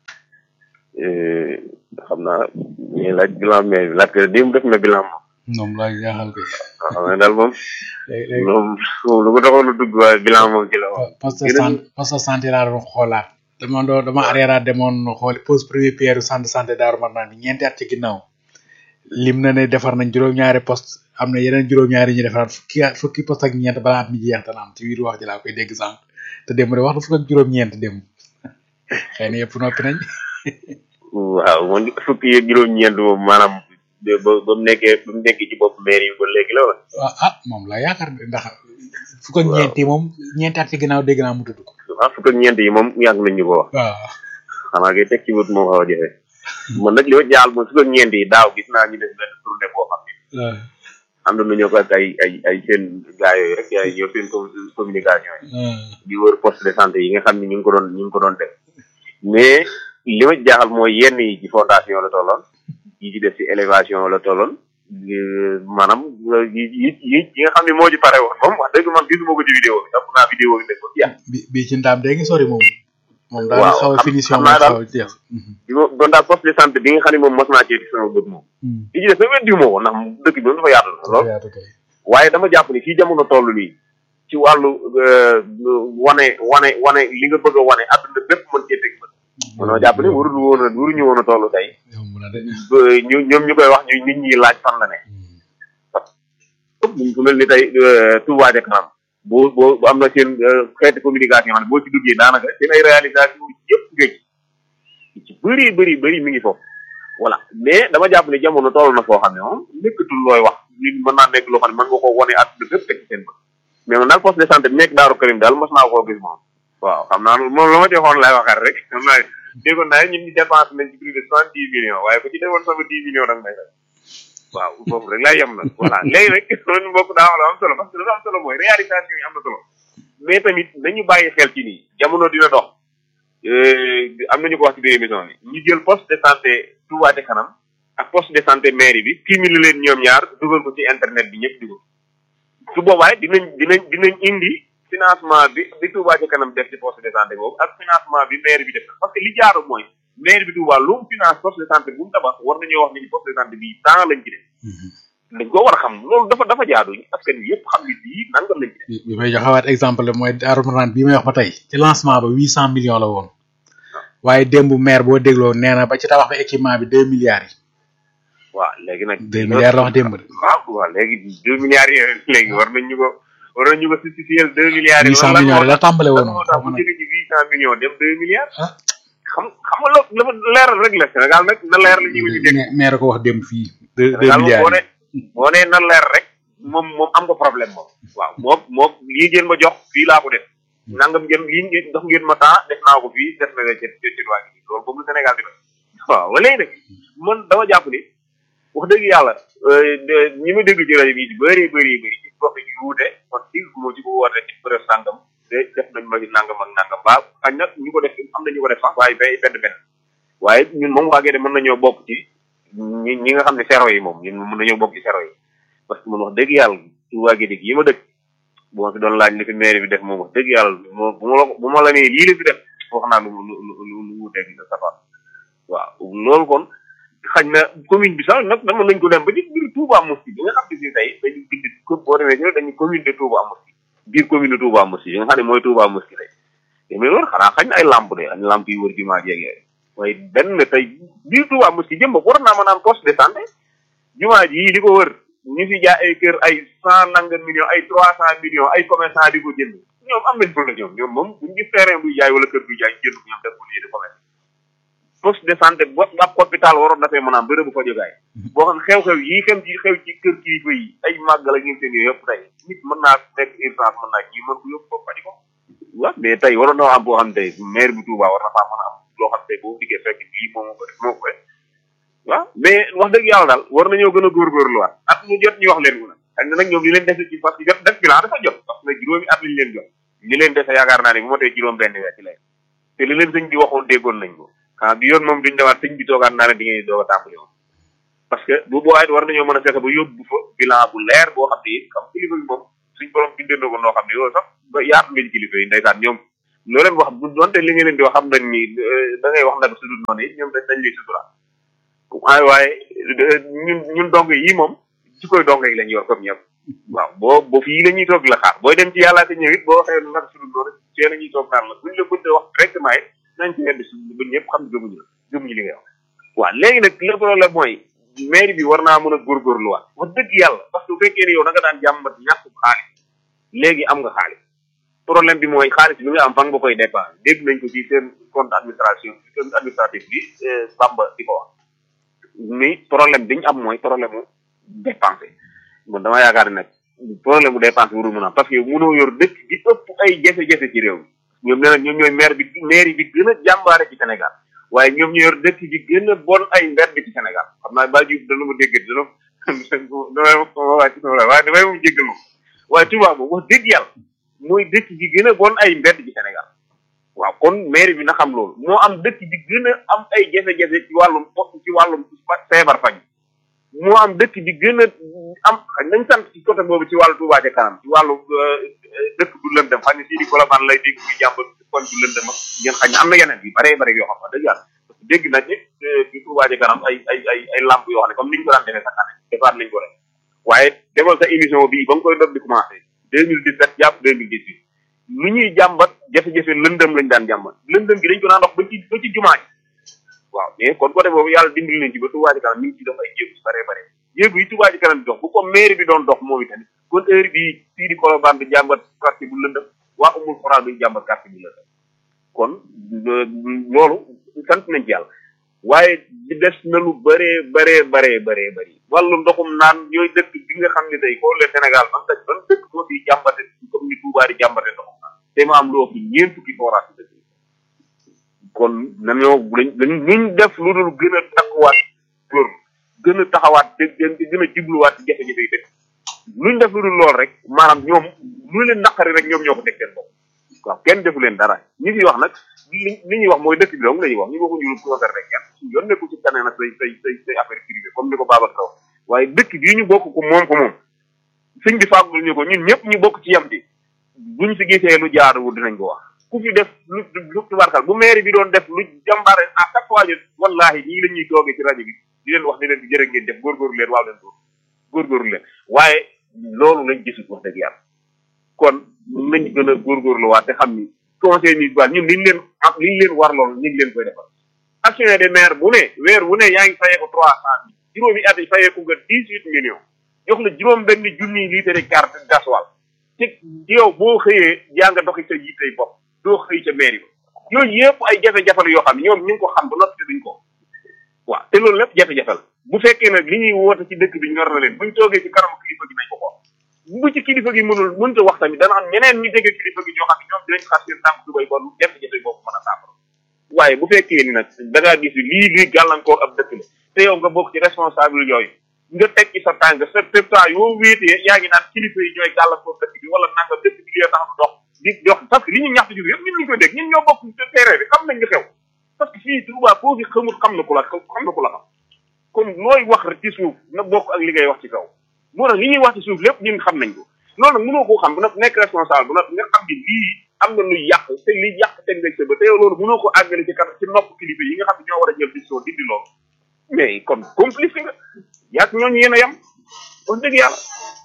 xam naa ñuy laaj bilan mais laaj ko démb def na bilan moom moom laa jaaxal ko waaw xam nga daal moom moom moom lu ko taxoon a dugg waaye bilan moom ci la moom poste de santé poste de santé laa doon xoolaat dama doon dama arrière demoon xool pose premier pierre centre santé Daaru Marnaan bi ñeenti at ci ginnaaw lim na ne defar nañ juróom-ñaari poste am na yeneen juróom-ñaari ñu defaraat fukki fukki poste ak ñeent balaa at mi jeex dana am ci biir wax ji laa koy dégg sànq te démb de wax na fukk ak juróom-ñeent démb xëy na yëpp noppi nañ waaw moom fukki yeeg juróom-ñeent moom maanaam ba ba mu nekkee ba mu nekkee ci bopp maire yi ba léegi la wala waaw ah moom la yaakaar ndax fukk ak ñeent yi moom ñeenti at ci ginnaaw dégg naa mu tudd ko waaw fukk ak ñeent yi moom yàgg nañ ñu ko wax waaw xanaa kay teg ci wut moom xaw a jafe man nag li ma jaaxal moom fukk ak ñeent yi daaw gis naa ñu def benn tournée boo xam ne ànd nañoo ko ak ay ay ay seen gaa yooyu rek ay ñoo seen communication yi di wër poste de santé yi nga xam ne ñu ngi ko doon ñu ngi ko doon def mais li ma jaaxal mooy yenn yi ci fondation la tolloon yi ci def ci élévation la tolloon maanaam yi yi yi yi nga xam ne moo ci pare woon moom wax dëgg man gisuma ko ci vidéo bi topp naa vidéo bi nekk ko ci bi bi ci ndaam dégg sori moom moom daal xaw a finition naa xaw a jeex bi ma doon daal poste de santé bi nga xam ne moom mos naa cee ci sama bët moom yi ci def même diw moo ko ndax dëkk bi moom dafa yaatu na lool waaye dama jàpp ni fii jamono toll nii ci wàllu wane wane wane li nga bëgg a wane àdduna bépp mën cee teg bët manoo jàpp ni warul woon a waruñu woon a toll tey ñu ñoom ñu koy wax ñu nit ñi laaj fan la ne ku mel ni tey Touba ca kanam boo boo am na seen xeeti communication xam ne boo ci duggee daanaka seen ay réalisation yëpp géej ci bëri bëri bëri mi ngi foofu voilà mais dama jàpp ne jamono toll na foo xam ne moom nekkatul looy wax nit mën naa nekk loo xam ne mën nga ko wone àdduna bépp teg ci seen bët mais man daal poste de santé bi nekk Daaru Karim daal mos naa koo gis moom waaw xam naa moom la ma ci xoon lay waxaat rek xam naa déggoon naa ñun ñu dépense nañ ci plus de soixante dix millions waaye ko ci defoon sama dix millions danga may fay waaw foofu rek laay yem na voilà léegi rek loolu mbokk daa wax la am solo parce que lu am solo mooy réalisation yi am na solo mais tamit nañu bàyyi xel ci nii jamono dina dox am nañu ko wax ci biir émission bi ñu jël poste de santé Touba ca kanam ak poste de santé mairie bi cumulé leen ñoom ñaar dugal ko ci internet bi ñëpp dugal su boobaa dinañ dinañ dinañ indi financement bi bi Touba ca kanam def ci poste de santé boobu ak financement bi maire bi def parce que li jaaru mooy maire bi Touba lu mu finance poste de santé bu mu tabax war nañoo wax ni poste de santé bi temps lañ ci def dañ ko war a xam loolu dafa dafa jaadu askan wi yëpp xam ni bii nangam lañ ci def bi may joxewaat exemple mooy Daaru Marnaan bii may wax ba tey ci lancement ba huit cent millions la woon waaye démb maire boo dégloo nee na ba ci tabax ba équipement bi deux milliards yi waaw léegi nag deux milliards la wax démb de waaw waaw léegi deux milliards yi léegi war nañ ñu ko war nañ ñu ko justifier deux milliards yi huit cent millions la tàmbale woon moo tax bu jóge ci huit cent millions dem deux milliards xam xam nga loolu dafa leeral rek la Sénégal nag na leer la ñu ko ci dégg maire ko wax démb fii deux deux Sénégal moom milliards boo ne boo nee na leer rek moom moom am nga problème moom waaw moom moom lii ngeen ma jox fii laa ko def nangam ngeen lii ngeen jox ngeen ma temps def naa ko fii def na la ci ci waa gi loolu boobu la Sénégal di def waaw ba léegi nag man dama jàpp ni wax dëgg yàlla ñi ma dégg ci rajo bi bëri bëri bëri ci gox yi wuute kon ci moo ci ko woote ci presse sàngam de def nañ ma nangam ak nangam ba xañ nag ñu ko def am na ñu ko def sax waaye bay benn benn waaye ñun moom waa de mën nañoo bokk ci ñi ñi nga xam ne sero yi moom ñun mën nañoo bokk ci sero yi parce que man wax dëgg yàlla ci waa Gédé gi ma dëkk bu ma fi doon laaj li fi maire bi def moom wax dëgg yàlla moo bu ma la bu ma la nee lii la fi def wax naa lu lu lu lu wuuteeg sa safar waaw loolu kon xañ na commune bi sax nag dama nañ ko dem ba ci biir Touba Mosquée bi nga xam ne si tey dañu bind ko boo demee ci dañu commune de Touba Mosquée biir commune de Touba Mosquée bi nga xam ne mooy Touba Mosquée tey mais loolu xanaa xañ na ay lamp de ay lamp yu wër jumaa jeeg yooyu waaye benn tey biir Touba Mosquée jëm ba war naa ma naan poste de santé jumaa ji li ko wër ñu fi jaay ay kër ay cent nangam millions ay trois cent millions ay commerçant di ko jënd ñoom am nañ problème ñoom ñoom moom buñu gis terrain buy jaay wala kër buy jaay jënd ko ñoom def ko lii de commerce poste de santé bo ab hôpital waroon dafay mën a am bërëbu fajukaay boo xam xew-xew yi xem ci xew ci kër kilifa yi ay màggal ak ngeen seen yooyu yëpp tey nit mën naa nekk urgence mën naa ñi mën ko yóbbu ko faji ko waaw mais tey waroon na am boo xam ne tey maire bu Touba war na faa mën a am loo xam ne tey boo diggee fekk lii moom ko def moo ko def waaw mais wax dëgg yàlla daal war nañoo gën a góorgóorluwaat at mu jot ñu wax leen ko nag xëy na nag ñoom li leen dese ci parce que jot def bilan dafa jot parce que juróomi at lañ leen jot li leen dese yaakaar naa ne bu ma tey juróom benn weer ci lay te li leen sëñ bi waxoon déggoon nañ ko ah bi yoon moom duñ demaat sëñ bi toogaat naa ne di ngeen doog a tàmbali moom parce que bu boobaa it war nañoo mën a fexe ba yóbbu fa bilan bu leer boo xam ne it xam kilifa bi moom suñ borom bindee na ko noo xam ne yow sax ba yaatu ngeen kilifa yi ndeysaan ñoom loo leen wax bu donte li nga leen di wax xam nañ ni da ngay wax nag su dul noonu it ñoom dañ dañ lay sutura waaye waaye ñun ñun dong yi moom ci koy dong yi lañ yor comme ñëpp waaw boo boo fii la ñuy toog la xaar booy dem ci yàllaa te ñëw it boo waxee nag su dul noonu see la ñuy toog xaar la buñ la bëgg wax directement it nañ ci yedd suñ ba ñëpp xam ne gëmuñu la gëmuñu li ngay wax waaw léegi nag le problème mooy mairie bi war naa mën a góorgóorluwaat wax dëgg yàlla parce que bu fekkee ne yow da nga daan jàmbat ñàkk xaalis léegi am nga xaalis problème bi mooy xaalis bi nga am fan nga koy dépense dégg nañ ko ci seen compte administration seen administratif bi Bamba di ko wax ni problème bi ñu am mooy problème mu dépensé man dama yaakaar ne nag problème mu dépense warul mën a am parce que mënoo yor dëkk bi ëpp ay jafe-jafe ci réew mi ñoom nee na ñoom ñooy maire bi maire bi gën a jàmbaare ci Sénégal waaye ñoom ñu yor dëkk bi gën a bon ay mbedd ci Sénégal xam naa ba jub dana ma dégg dana damay wàcc waaye damay mu jéggal ma waaye Touba moom wax dëgg yàlla mooy dëkk bi gën a bon ay mbedd ci Sénégal waaw kon maire bi na xam loolu moo am dëkk bi gën a am ay jafe-jafe ci wàllum ci wàllum feebar faj moo am dëkk bi gën a am nañ sant ci côté boobu ci wàllu Touba ca kanam ci wàllu dëkk du lëndëm xam ne sii di Colobane lay dégg muy jàmb kon du lëndëm ak ngeen xam ne am na yeneen yu bare bare yoo xam ne dëgg yàlla dégg nañ ne ci Touba ca kanam ay ay ay ay lamp yoo xam ne comme ni ñu ko daan defee sa année defaat nañ ko rek waaye defal sa émission bii ba nga koy doog di commencé deux mille dix sept jàpp deux mille dix huit lu ñuy jàmbat jafe-jafe lëndëm lañ daan jàmbat lëndëm gi dañ ko daan dox ba ci ba ci jumaa ji waaw mais kon côté boobu yàlla dimbali nañ ci ba Touba ca kanam mi ngi ci def ay jéegu bare bare jéegu yi Touba ca kanam di dox bu ko maire bi doon dox moom itamit kon heure bii fii di Colobane di jàmbat quartier bu lëndëm waa umul xoraa duñ jàmbat quartier bu lëndëm kon loolu sant nañ ci yàlla waaye di des na lu bëree bëree bëree bëree bëri wàllu ndoxum naan ñooy dëkk bi nga xam ne tey xoolee Sénégal man daj ban dëkk moo fi jàmbate comme ni Touba di jàmbate ndoxum naan te ma am lu ëpp ñeent fukki forage dëkk kon nañoo lañ lañ luñ def lu dul gën a takkuwaat góor gën a taxawaat dégg gën a jubluwaat ci jafe-jafe yi dëkk luñ def lu dul lool rek maanaam ñoom lu leen naqari rek ñoom ñoo ko teg seen bopp waaw kenn defu leen dara ñi fi wax nag li li ñuy wax mooy dëkk bi dong la ñuy wax ñu waxuñu lu concerné kenn yoon nekku ci kanee nag say say say say affaire privée comme ni ko Baba Sow waaye dëkk bii ñu bokk ko moom ko moom sëñ bi fàggul ñu ko ñun ñëpp ñu bokk ci yam bi buñ fi gisee lu jaaduwul dinañ ko wax ku fi def lu lu tubarkal bu maire bi doon def lu jàmbaare à chaque fois ñu wallahi ñii la ñuy toogee ci rajo bi di leen wax di leen di jërë ngeen def góorgóorlu leen waaw leen góor góorgóorlu leen waaye loolu lañ gisul wax dëgg yàlla kon nañ gën a góorgóorluwaat te xam ni conseil municipal ñun liñ leen am liñ leen war lool ñu ngi leen koy defal action de maire bu ne weer bu ne yaa ngi fayee ko trois cent mille juróomi at yi fayee ko nga dix huit millions jox la juróom benn junni litre carte gasoil te yow boo xëyee yaa nga doxi sa yittey bopp doo xëy ca maire ba yooyu yëpp ay jafe-jafe la yoo xam ne ñoom ñu ngi ko xam ba noppi te duñ ko waaw te loolu lépp jafe-jafe la bu fekkee nag li ñuy woote ci dëkk bi ñor na leen buñ toogee ci kanam kilifa gi nañ ko xool bu ci kilifa gi mënul mënta wax tamit dana am ñeneen ñu dégg kilifa gi ñoo xam ne ñoom dinañ xas seen tànk tubay ba lu jafe-jafe boobu mën a saafara waaye bu fekkee ni nag da ngaa gis lii lii gàllankoor ab dëkk la te yow nga bokk ci responsable yooyu nga teg ci sa tànk sa temps yoo wéetee yaa ngi naan kilifa yi ñooy gàllankoor dëkk bi wala nanga dëkk bi lee tax du dox di dox parce que li ñu ñaxtu jur yëpp ñun ñu koy dégg ñun ñoo bokk terrain bi xam nañ nga xew parce que fii Touba foo fi xamul xam na ku la xam na ku la xam kon looy wax rek ci suuf na bokk ak li ngay wax ci kaw moo tax li ñuy wax ci suuf lépp ñun xam nañ ko loolu nag mënoo koo xam bu nag nekk responsable bu nag nga xam ni lii am na luy yàq te liy yàq teg nga sa ba te yow loolu mënoo ko àggale ci kanam ci nopp kilifa yi nga xam ne ñoo war a jël décision dindi loolu mais kon complice nga yaag ñooñu yéen a yem wax dëgg yàlla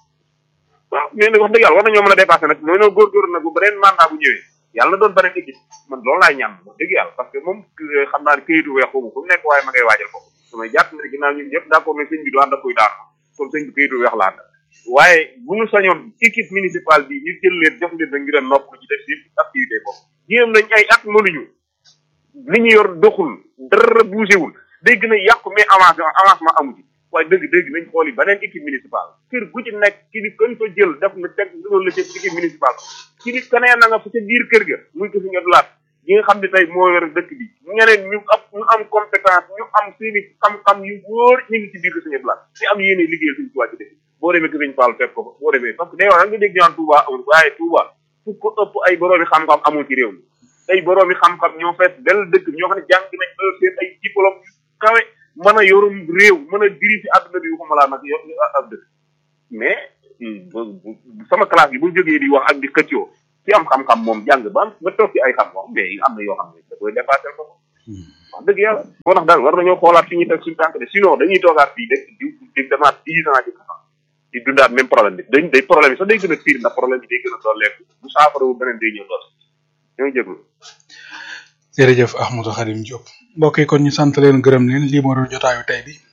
waaw mais nag wax dëgg yàlla war nañoo mën a dépassé nag mooy noo góorgóorlu nag bu beneen mandat bu ñëwee yàlla na doon beneen équipe man loolu laay ñaan wax dëgg yàlla parce que moom xam naa ne këyitu weex xamu fu mu nekk waaye ma ngay waajal ko damay jàpp ne ginnaaw ñun ñëpp d'accord ne sëñ bi du ànd ak koy daanu kon sëñ bi këyitu weex la ànd waaye bu ñu sañoon équipe municipale bi ñu jël leen jox leen nag ñu dem nopp ci def seen activité boobu jéem nañ ay at mënuñu li ñu yor doxul dara bougéwul day gën a yàqu mais avancement avancement amu ci waaye dëgg dëgg nañ xool yi beneen équipe municipale kër gu ci nekk ki ni kën fa jël def na teg loolu la ci équipe municipale ki ni keneen na nga fa ca biir kër ga muy ko fi nga dulaat ñi nga xam ne tey moo yor dëkk bi ñeneen ñu am ñu am compétence ñu am seeni xam-xam yu wóor ñu ngi ci biir ko suñu dulaat te am yéene liggéeyal suñu tubaab ci dëkk boo demee Kër Fall fekk ko fa boo demee parce que day wax nga dégg ñaan Touba amul waaye Touba fu ko ëpp ay boroomi xam-xam amul ci réew mi ay boroomi xam-xam ñoo fees del dëkk ñoo xam ne jàng nañ ba seen ay diplôme yu kawe mën a yorum réew mën a diri fi àdduna bi waxuma laa nag yor ab dëkk mais bu- bu- sama classe bi bu jógee di wax ak di xëccoo ci am xam-xam moom jàng ba am nga toog ci ay xam-xam mais am na yoo xam ne da koy dépassé ko wax dëgg yàlla moo tax daal war nañoo xoolaat fi ñuy teg suñu tànk de sinon dañuy toogaat fii de di di demaat dix ans ci kanam di dundaat même problème bi dañ day problème bi sax day gën a pire ndax problème bi day gën a dooleeku bu saafara wu beneen day ñëw dool ñoo ngi jéglu jërëjëf Ahmadou Khadim Diop mbokk yi kon ñu sant leen gërëm leen lii moo doon jotaayu tey bi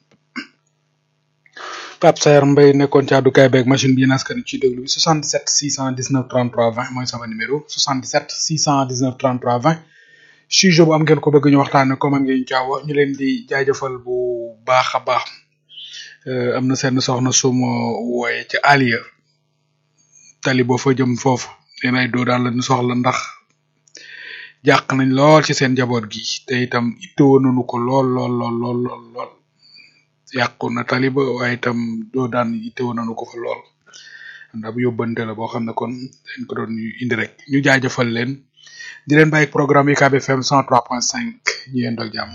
Pape Sayer Mbaye nekkoon ci àddukaay beeg machine bi yéen askan ci déglu bi 77 619 33 20 mooy sama numéro 77 619 33 20 sujet bu am ngeen ko bëgg ñu waxtaane ko man ngeen jaaw ñu leen di jaajëfal bu baax a baax Euh, am na seen soxna suma wooye ci Aliya tali boo fa jëm foofu leen ay doo daal lañu soxla ndax jàq nañ lool ci seen njaboot gi te itam ittewoo nañu ko lool lool lool lool lool lool yàqu na tali ba waaye itam doo daan ittewoo nañu ko fa lool ndax bu yóbbante la boo xam ne kon dañ ko doon indi rek ñu jaajëfal leen di leen bàyyi programme UCAB FM 103.5 ñu yendoo ak jàmm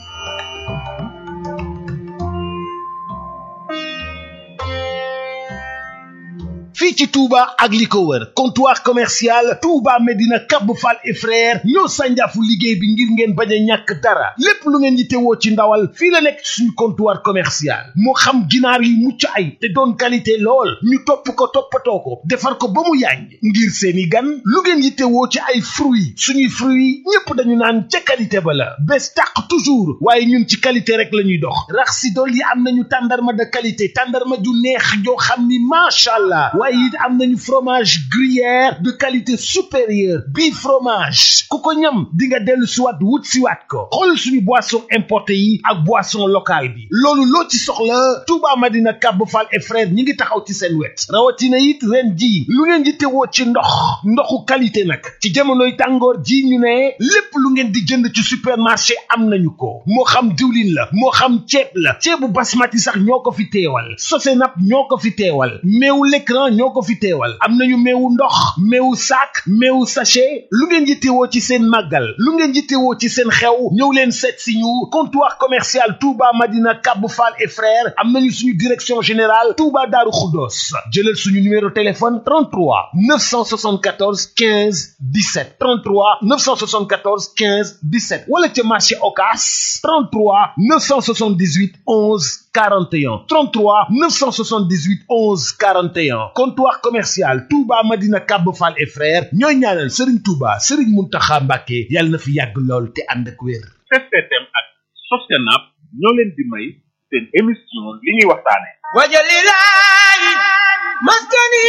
fii ci Touba ak li ko wër comptoir commercial Touba Medina Cap Fall et frère ñoo sànjaafu liggéey bi ngir ngeen bañ a ñàkk dara lépp lu ngeen yittewoo ci ndawal fii la nekk ci suñu comptoir commercial moo xam ginaar yu mucc ay te doon qualité lool ñu topp ko toppatoo ko defar ko ba mu yàññ ngir seeni gan lu ngeen yittewoo ci ay fruits suñuy fruits ñépp dañu naan ca qualité ba la bés tàq toujours waaye ñun ci qualité rek la ñuy dox rax si dool yi am nañu tàndarma de qualité tàndarma ju neex joo xam ni macha allah waaye it am nañu fromage gruyère de qualité supérieure bii fromage ku ko ñam di nga dellu siwaat wut siwaat ko xool suñu boisson importé yi ak boisson locale bi loolu loo ci soxla Touba Madina Cap Fall et frère ñi ngi taxaw ci seen wet rawatina it ren ji lu ngeen di tewoo ci ndox ndoxu qualité nag ci jamonoy tàngoor ji ñu ne lépp lu ngeen di jënd ci supermarché am nañu ko moo xam diwlin la moo xam ceeb la ceebu basmati sax ñoo ko fi teewal sosenap ñoo ko fi teewal meewu l'écran ñoo ko fi teewal am nañu meewu ndox meewu sac meewu sachet lu ngeen yittewoo ci seen màggal lu ngeen yittewoo ci seen xew ñëw leen seet si ñu comptoir commercial Touba Madina Cap Fall et frères am nañu suñu direction générale Touba Darou Khoudoss jëlal suñu numéro téléphone 33 974 15 17 33 974 15 17 wala ca marché Ocass 33 978 11 41 33 978 11 41 comptoir commercial Touba Madina Cap Fall et frères ñooy ñaanal Serigne Touba Serigne Mountakha Mbacké yàlla na fi yàgg lool te ànd ak wér. STM ak Sostenab ñoo leen di may seen émission li ñuy waxtaane wajalilaay maskani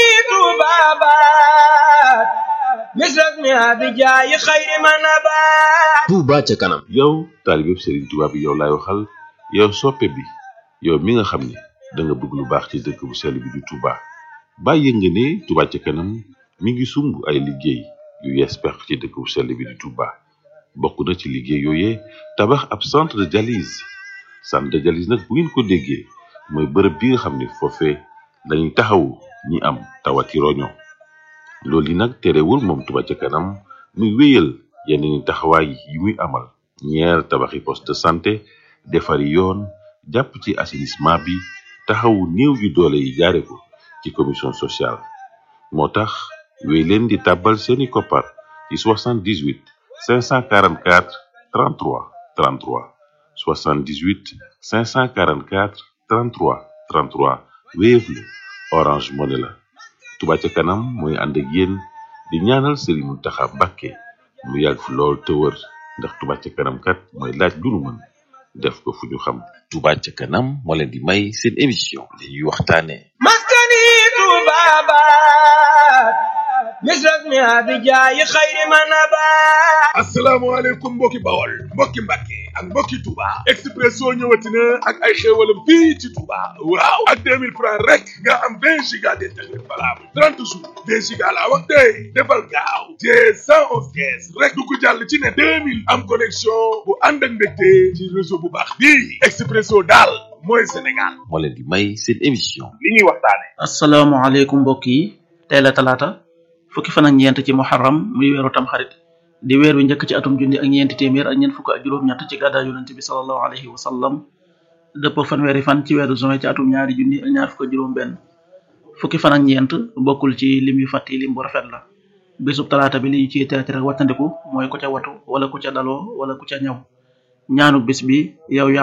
tubabat misras mi abijaayi xayri manabat Touba ca kanam yow taalibeb Serigne Touba bi yow laay waxal yow soppe bi yow mi nga xam ne da nga bëgg lu baax ci dëkk bu sell bi di Touba bàyyi nga ne Touba ca kanam mi ngi sumb ay liggéey yu yees pex ci dëkk bu sell bi di Touba bokk na ci liggéey yooyee tabax ab centre de dialyse centre de dialyse nag bu ngeen ko déggee mooy bërëb bi nga xam ne foofee dañuy taxawu ñi am tawati roño loolu yi nag terewul moom Touba ca kanam muy wéyal yeneen ni taxawaay yi muy amal ñeer tabaxi poste de santé defari yoon jàpp ci assainissement bi taxawu néew yu doole yi jaare ko ci commission sociale moo tax wéy leen di tàbbal seeni koppar ci 78 544 33 33 78 544 33 33 Wave la Orange Money la Touba ca kanam mooy ànd ak yéen di ñaanal Serigne Mountakha Mbacké mu yàgg fi lool te wër ndax Touba ca kanam kat mooy laaj lu nu mën def ko fu ñu xam Touba ca kanam moo leen di may seen émission li ñuy waxtaane maskani tubabat misras mi abijaayi xayri manabat asalaamaaleykum mbokki bawol mbokki mbàkke ak mbokki Touba Expresso ñëwati na ak ay xéewalam fii ci Touba waaw ak 2000 francs rek nga am 20 giga d'internet valable 30 jours 20 giga laa wax tey defal gaaw te 111 kees rek dugg jàll ci ne 2000 am connexion bu ànd ak mbégte ci réseau bu baax bii Expresso daal mooy Sénégal moo leen di may seen émission li ñuy waxtaane asalaamaaleykum mbokk yi tey la talaata fukki fan ak ñeent ci muharram muy weeru tamxarit di weer wi njëkk ci atum junni ak ñeenti téeméer ak ñeent fukk ak juróom-ñett ci gàddaa yonente bi salallahu alayhi wa sallam dëpp fanweeri fan ci weeru juin ci atum ñaari junni ak ñaar fukk ak juróom benn fukki fan ak ñeent bokkul ci lim yu fàtti lim bu rafet la bésub talaata bi li ñu ciy tere tere wattandiku mooy ku ca watu wala ku ca daloo wala ku ca ñaw ñaanu bis bi yow yaa